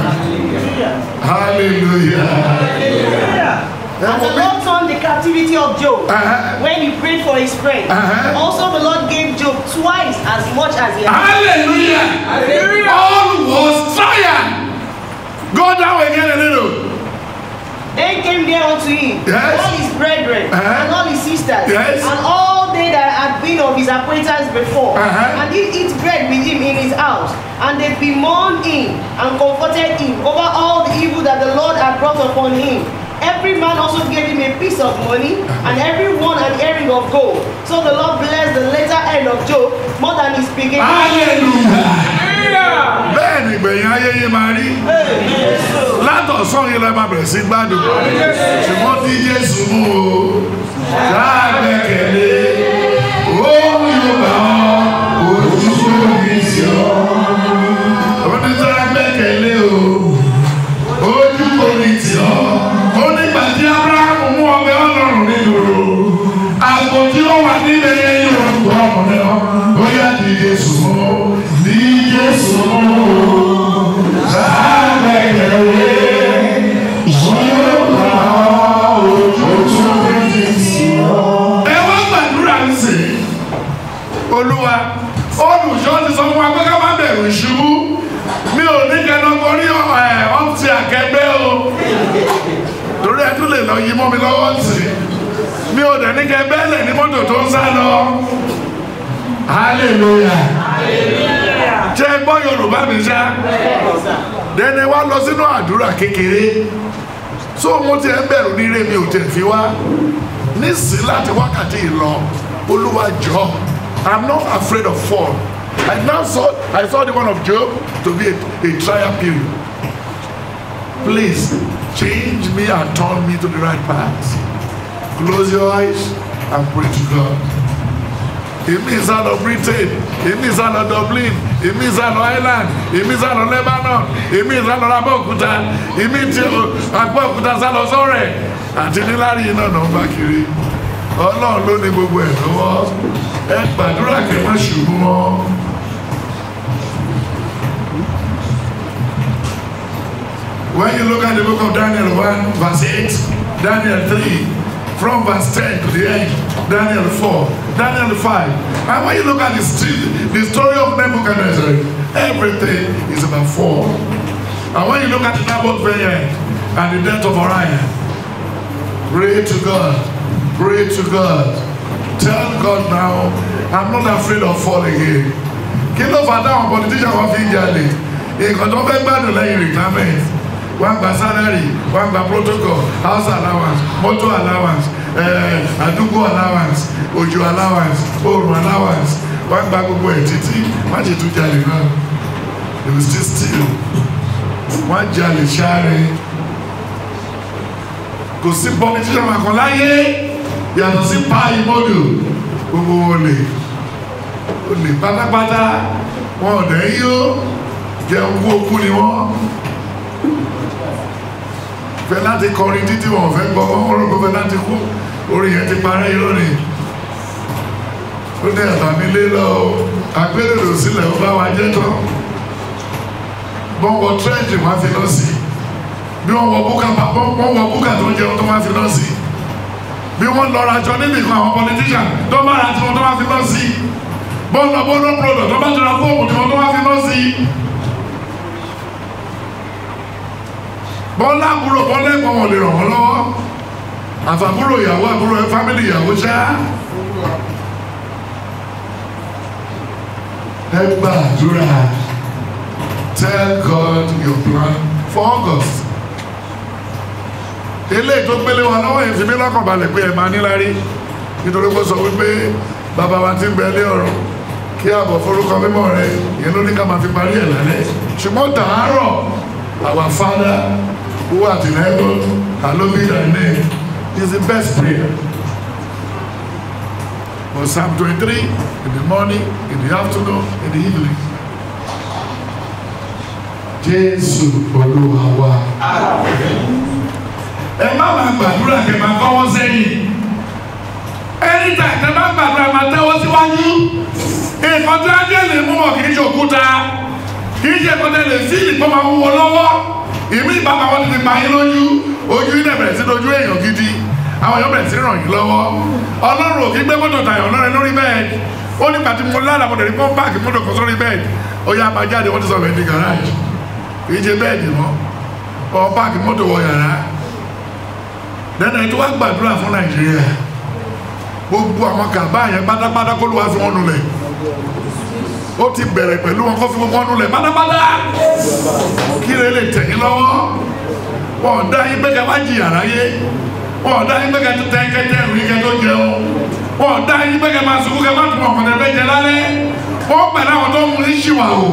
hallelujah. And the Lord turned the captivity of Job Uh-huh. when he prayed for his friend. Uh-huh. Also, the Lord gave Job twice as much as he had. Hallelujah. All was trial. Go down again a little. Then came there unto him Yes. all his brethren Uh-huh. and all his sisters Yes. and all they that had been of his acquaintance before, Uh-huh. and did eat bread with him in his house. And they bemoaned him and comforted him over all the evil that the Lord had brought upon him. Every man also gave him a piece of money, and every one an earring of gold. So the Lord blessed the later end of Job more than his beginning. Hallelujah. Bẹ́ẹ̀ ni ìgbẹ̀yìn ayé yìí máa rí. Látọ̀sán yìí lọ máa bẹ̀rẹ̀ sí gbádùn. Ṣùgbọ́n tí Jésù mú o, ṣáàgbẹ́kẹ̀lé, òun yóò bá ọ, ojú sórí sí ọ. Oníṣàgbẹ́kẹ̀lé o, ojú kò ní tì ọ́. Ó nígbà tí Ábúráhámù mú ọbẹ̀ ọlọ́run nílùú. Àgbo tí ó wà nílẹ̀ yẹn yóò rọ̀gbọ̀ ọkùnrin ọ. Ó yá ní Jésù mú, ní Jésù mú. Ṣàgbẹ́kẹ̀lé, yóò bá ọ, ojú kò ní tì ọ́. Ẹ wá gbàdúrà ń sìn olúwa olùṣọ́ ti sọ fún wa pé ká má bẹ̀rù ìṣubú mi ò ní kẹnu borí ọ́fíìsì akẹgbẹ́ o torí ẹ tún lè lọ yí mọ́ mi lọ́wọ́ sí mi ò dẹ̀ ní kẹ bẹ́ẹ̀lẹ̀ ní mọ́tò tó ń sá lọ hallelujah ṣe gbọ́ yorùbá mi ṣá dẹ́ni wá lọ sínú àdúrà kékeré so mo ti ẹ bẹ̀rù nílé mi ò tẹ̀ fi wá nísìn láti wákàtí ìlọ olúwa jọ i'm not afraid of fall i now saw i saw the one of job to be a, a trial period please change me and turn me to the right path close your eyes and pray to God. Èmi sá lọ Britain, èmi sá lọ Dublin, èmi sá lọ Ireland, èmi sá lọ Lebanon, èmi sá lọ Abẹ́òkúta, èmi ti Abẹ́òkúta sá lọ sọ́rẹ̀ àti níláàrí iná náà ń bá kiri. Ọlọ́run ló ní gbogbo ẹ̀ lọ́wọ́. Ẹ gbàdúrà kẹ́ má ṣubú mọ́. When you look at the book of Daniel 1, verse 8, Daniel 3, from verse 10 to the end, Daniel 4, Daniel 5. And when you look at the, st- the story of Nebuchadnezzar, everything is about four. And when you look at the Naboth vineyard and the death of Orion, pray to God, pray to God. Tell God now, I'm not afraid of falling again. Kí ló fà táwọn politician wọn fi ń jalè? Nǹkan tó fẹ́ gbádùn lẹ́yìn retirement wọ́n gba salary wọ́n gba protocol house allowance motor allowance eh, àdúgbò allowance òjò allowance oòrùn allowance wọ́n gba gbogbo ẹ̀ títí wọ́n ti tún jalè náà they will still steal wọ́n jalè sáré kò sí politician kan láyé yàtọ̀ sí pa ìmọ̀dù gbogbo olè olè pátápátá wọn ò dẹ̀ yó jẹun kú okú ni wọ́n fẹ́ láti kọrin títí wọn fẹ́ gbọ́ wọn rò pé fẹ́ láti kú orin yẹn ti parẹ́ irọ́ ni ó ní àtàmì lé lọ agbélèrò sílẹ̀ ó bá wa jẹ́ tán wọ́n wọ tírẹ́ǹtì wọn fi lọ sí bí wọ́n wọ búkà wọ́n wọ búkà tó ń jẹun tó máa fi lọ sí bí wọ́n lọ ra jọ níbi kan àwọn politician tó máa ra tiwọn tó máa fi lọ sí bọ́ọ̀lù lọ bọ́ọ̀lù product tó bá jọra fóòmù tiwọn tó máa fi lọ sí. bọ́lá àbúrò bọ́lá ẹ̀gbọ́n wọn lè ràn wọ́n lọ́wọ́ àfàbúrò ìyàwó àbúrò fámìlì ìyàwó ṣá. ẹ gbàdúrà tell God your plan for August. eléyìí tó gbélé wa lọ́wọ́ yẹn fi mí lọ́kàn balẹ̀ pé ẹ máa níláárí nítorí pé ó sọ wípé bàbá wa ti ń bẹ ilé ọ̀run kí àbọ̀ forúkọ mímọ́ rẹ ìyẹn ló ní ká máa fi parí ẹ̀ lálẹ́ ṣùgbọ́n tàárọ̀ our father who art in heaven, hallowed be thy name, is the best prayer. For Psalm 23, in the morning, in the afternoon, in the evening. Jésù Olúwa wa. Ẹ má máa gbàdúrà kẹ́ máa kọ́wọ́ sẹ́yìn. Anytime tẹ́ bá gbàdúrà máa tẹ́wọ́ síwájú. Nǹkan tí ajé lè mú mọ̀ kì í ṣe òkúta. Kì í ṣe kọ́tẹ́ lè sí ìpọ́n máa wúwo lọ́wọ́ ìmí ìbámu wọn ti pa yín lójú ojú yín dẹ̀ bẹ̀rẹ̀ sí lójú èèyàn gidi àwọn èèyàn bẹ̀rẹ̀ sí ràn yín lọ́wọ́ ọlọ́run ò kí gbé mọ́tò tàyàn lọ́rẹ̀ lórí bẹ́ẹ̀dì ó ní pàtí mo lára mo dẹ̀ ní kó páàkì mọ́tò kan sórí bẹ́ẹ̀dì ó yá máa jáde wọ́n ti sọ bẹ́ẹ̀ ní garage kì í ṣe bẹ́ẹ̀dì mọ́ ọ páàkì mọ́tò wọ yàrá dẹ́nà ètò wa gbàdúrà fún nàìjíríà gbogbo àwọn kàbá yẹn pátápátá kó ló wá fi wọn nulẹ̀ ó ti bẹ̀rẹ̀ pẹ̀lú wọn kó fi gbogbo wọn nulẹ̀ pátápátá kí lè lè tẹ̀yìn lọ́wọ́ wọn ò dá yín pé ká wá jìyà láyé wọn ò dá yín pé ká tẹ kẹtẹ ìrù yín kẹ tó jẹun wọn ò dá yín pé ká máa sunkún ká má tún ọkàn tẹ fẹ́ jẹ lálẹ́ wọn pẹ̀lú àwọn tó ń mú yín ṣìwà o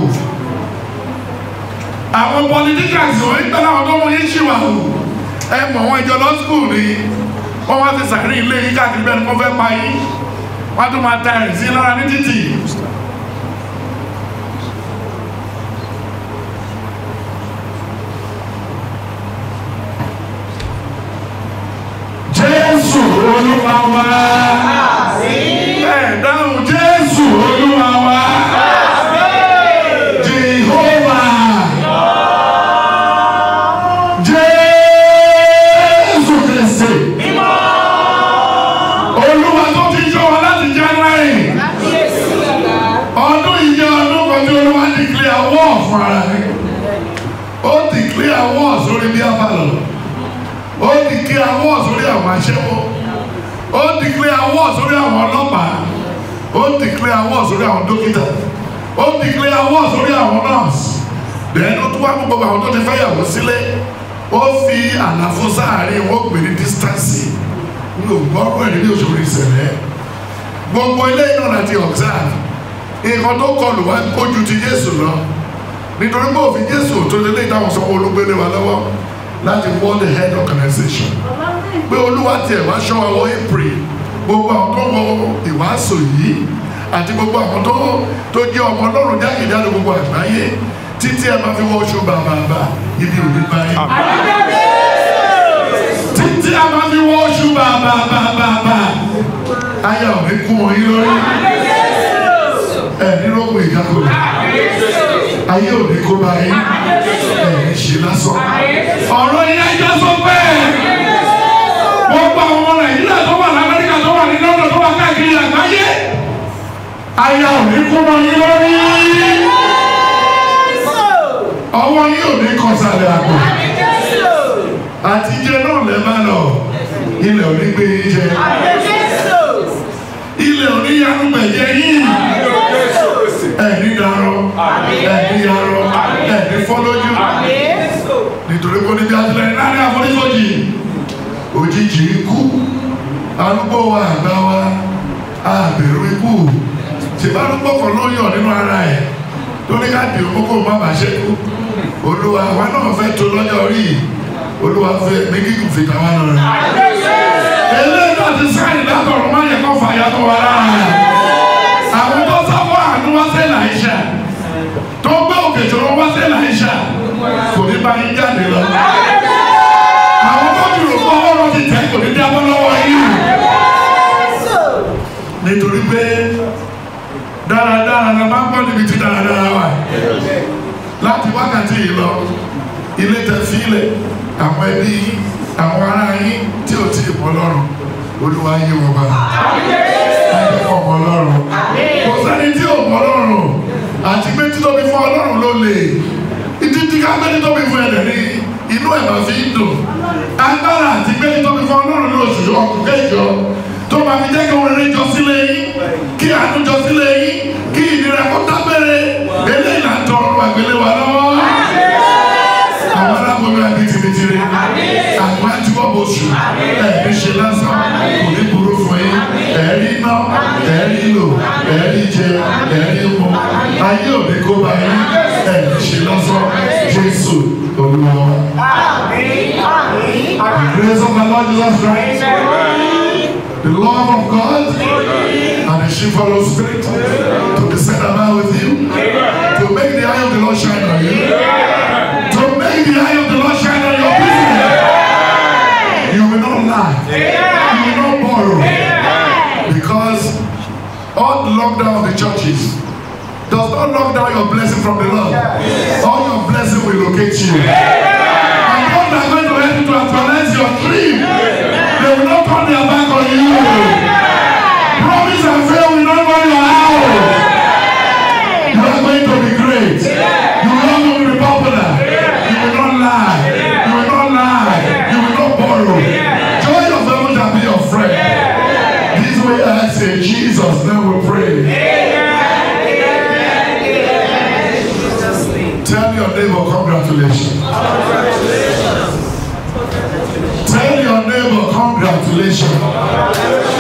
àwọn politicians wọn ń pẹ̀lú àwọn tó ń mú yín ṣìwà o ẹ mọ̀ wọn ìjọ lọ skul ni wọn wá ti sàárín ilé yín káàkiri bẹ́ẹ̀ ni wọ́n fẹ́ pa yín wọ́n á tún máa ta ẹ̀rìn sí lára ní títì. Jésù Olúwa wa. Ẹ dáhùn Jésù Olúwa wa. Jehova. Jésù Kristi. Olúwa tó ti yọ wa láti January. Ọdún yìí jẹ́ ọdún kan tí Olúwa declare war fún ara rẹ̀. Ó declare war sórí bí abálọ̀ ó declare war sórí àwọn aṣẹ́wó ó declare war sórí àwọn ọlọ́pàá ó declare war sórí àwọn dókítà ó declare war sórí àwọn nurse then ó tún wá mú gbogbo àwọn tó ti fẹ́ yàwó sílé ó fi àlàfo sáàárín wọn ó pè ní distance ní ògbọ́rọ̀ ẹ̀rí ní òṣèlú ìṣẹ̀lẹ̀ gbogbo ilé iná láti observe nǹkan tó kọlù wá kójú ti Jésù lọ nítorí pé òfin Jésù tó lé lé ìdáhùn sọ́wọ́ olúgbélé wa lọ́wọ́ láti world health organization pé olúwa tiẹ̀ wá ṣọ́ wa wọ april gbogbo àwọn tó wọ ìwàásù yìí àti gbogbo àwọn tó tó jẹ́ ọmọ ọlọ́run jákèjádò gbogbo àgbáyé títí ẹ máa fi wọ oṣù bàbàbà ibi òní báyìí. títí ẹ máa fi wọ oṣù bàbàbàbà ayé òní kún wọn yín lórí ẹ nílòpọ̀ ìjákulẹ̀ ayé òní kó báyìí ẹ ní ṣe lásán ọ̀rọ̀ yẹn ẹjọ́ sọ bẹ́ẹ̀ gbogbo àwọn ọmọ nàìjíríà tó wà lamẹ́ríkà tó wà ní london tó wà káàkiri àgbáyé aya ò ní kú mọ́ yín lórí ọwọ́ yín ò ní kọsàlẹ̀ àpò àtijọ́ náà lẹ́ bá lọ ilẹ̀ ò ní gbé yín jẹ ilẹ̀ ò ní yanu gbẹ̀jẹ̀ yín ẹ̀ní darọ ẹ̀ní yarọ ẹ̀ní fọlójú nítorí kò ní bí atilẹ̀ náà ní àforífojì òjijì ikú arúgbó wa àgbà wa àbẹ̀rù ikú tìbárúgbó kan ló yàn nínú ara ẹ̀ tó ní ká di òkókó má bàa ṣẹ́kù olúwa wa náà fẹ́ tó lọ́jọ́ orí olúwa fẹ́ ní kíkùn fìtà wa lọ rẹ̀ eléyìí náà ti sáyìn látọ̀rọ̀ má yẹ kó fàyà tó wa lára àwọn tó sábọ̀ àánú wá sí làyíṣà tó gbé òkè tó wá sí làyíṣà kò ní bá yín jáde lọ àwọn tó dùrù fún ọlọ́run ti tẹ̀ kò ní jábọ́ lọ́wọ́ yìí nítorí pé dáradára la máa ń gbọ́ níbi tí dáradára wà láti wákàtí yìí lọ ilé tẹ sílẹ̀ àwọn ẹbí yín àwọn ará yín tí ò tí ì mọ lọ́rùn olúwa yé wọn bá ayé kọ̀ mọ lọ́rùn kò sẹ́ni tí ò mọ lọ́rùn àti pé títóbi fún ọlọ́run ló lè ìdíjí ká pé títóbi fún ẹ̀dẹ̀ ní inú ẹ̀ máa fi ń dùn agbára àti pé títóbi fún ọlọ́run ní oṣù ọkùnrin kẹjọ tó máa fi jẹ́ kí wọ́n rere jọ sílé yín kí àánú jọ sílé yín kí ìnira kó dábẹ́rẹ́ eléyìí là ń tọrọ àgbélé wa lọ́wọ́. àwọn aláboyún àbí tìrìtìrì àwọn àtiwọ́bọ̀ oṣù ẹ̀ẹ́dì ṣe lásán kò ní burú fún yín ẹ̀ẹ́dì iná ẹ̀ẹ́dì lò ẹ̀ẹ́dì jẹ ẹ̀ẹ́dì mu ayé òní kó bá yín ẹ̀ẹ́dì ṣe lásán jésù olúwa. The grace of the Lord Jesus Christ the love of God and the sheepfold spirit to descend about with you, to make the eye of the Lord shine on you, to make the eye of the Lord shine on your business. You will not lie, you will not borrow, because all the lockdown of the churches does not lock down your blessing from the Lord. All your blessing will locate you. And God are going to help you to actualize your dream. They will not turn their back on you. Promise and fail will not run your house. You are going to be great. You will not going to be popular. You will not lie. You will not lie. You will not borrow. Joy of heaven shall be your friend. This way I say, Jesus, then we pray. Tell your neighbor congratulations. Tell your neighbor congratulations.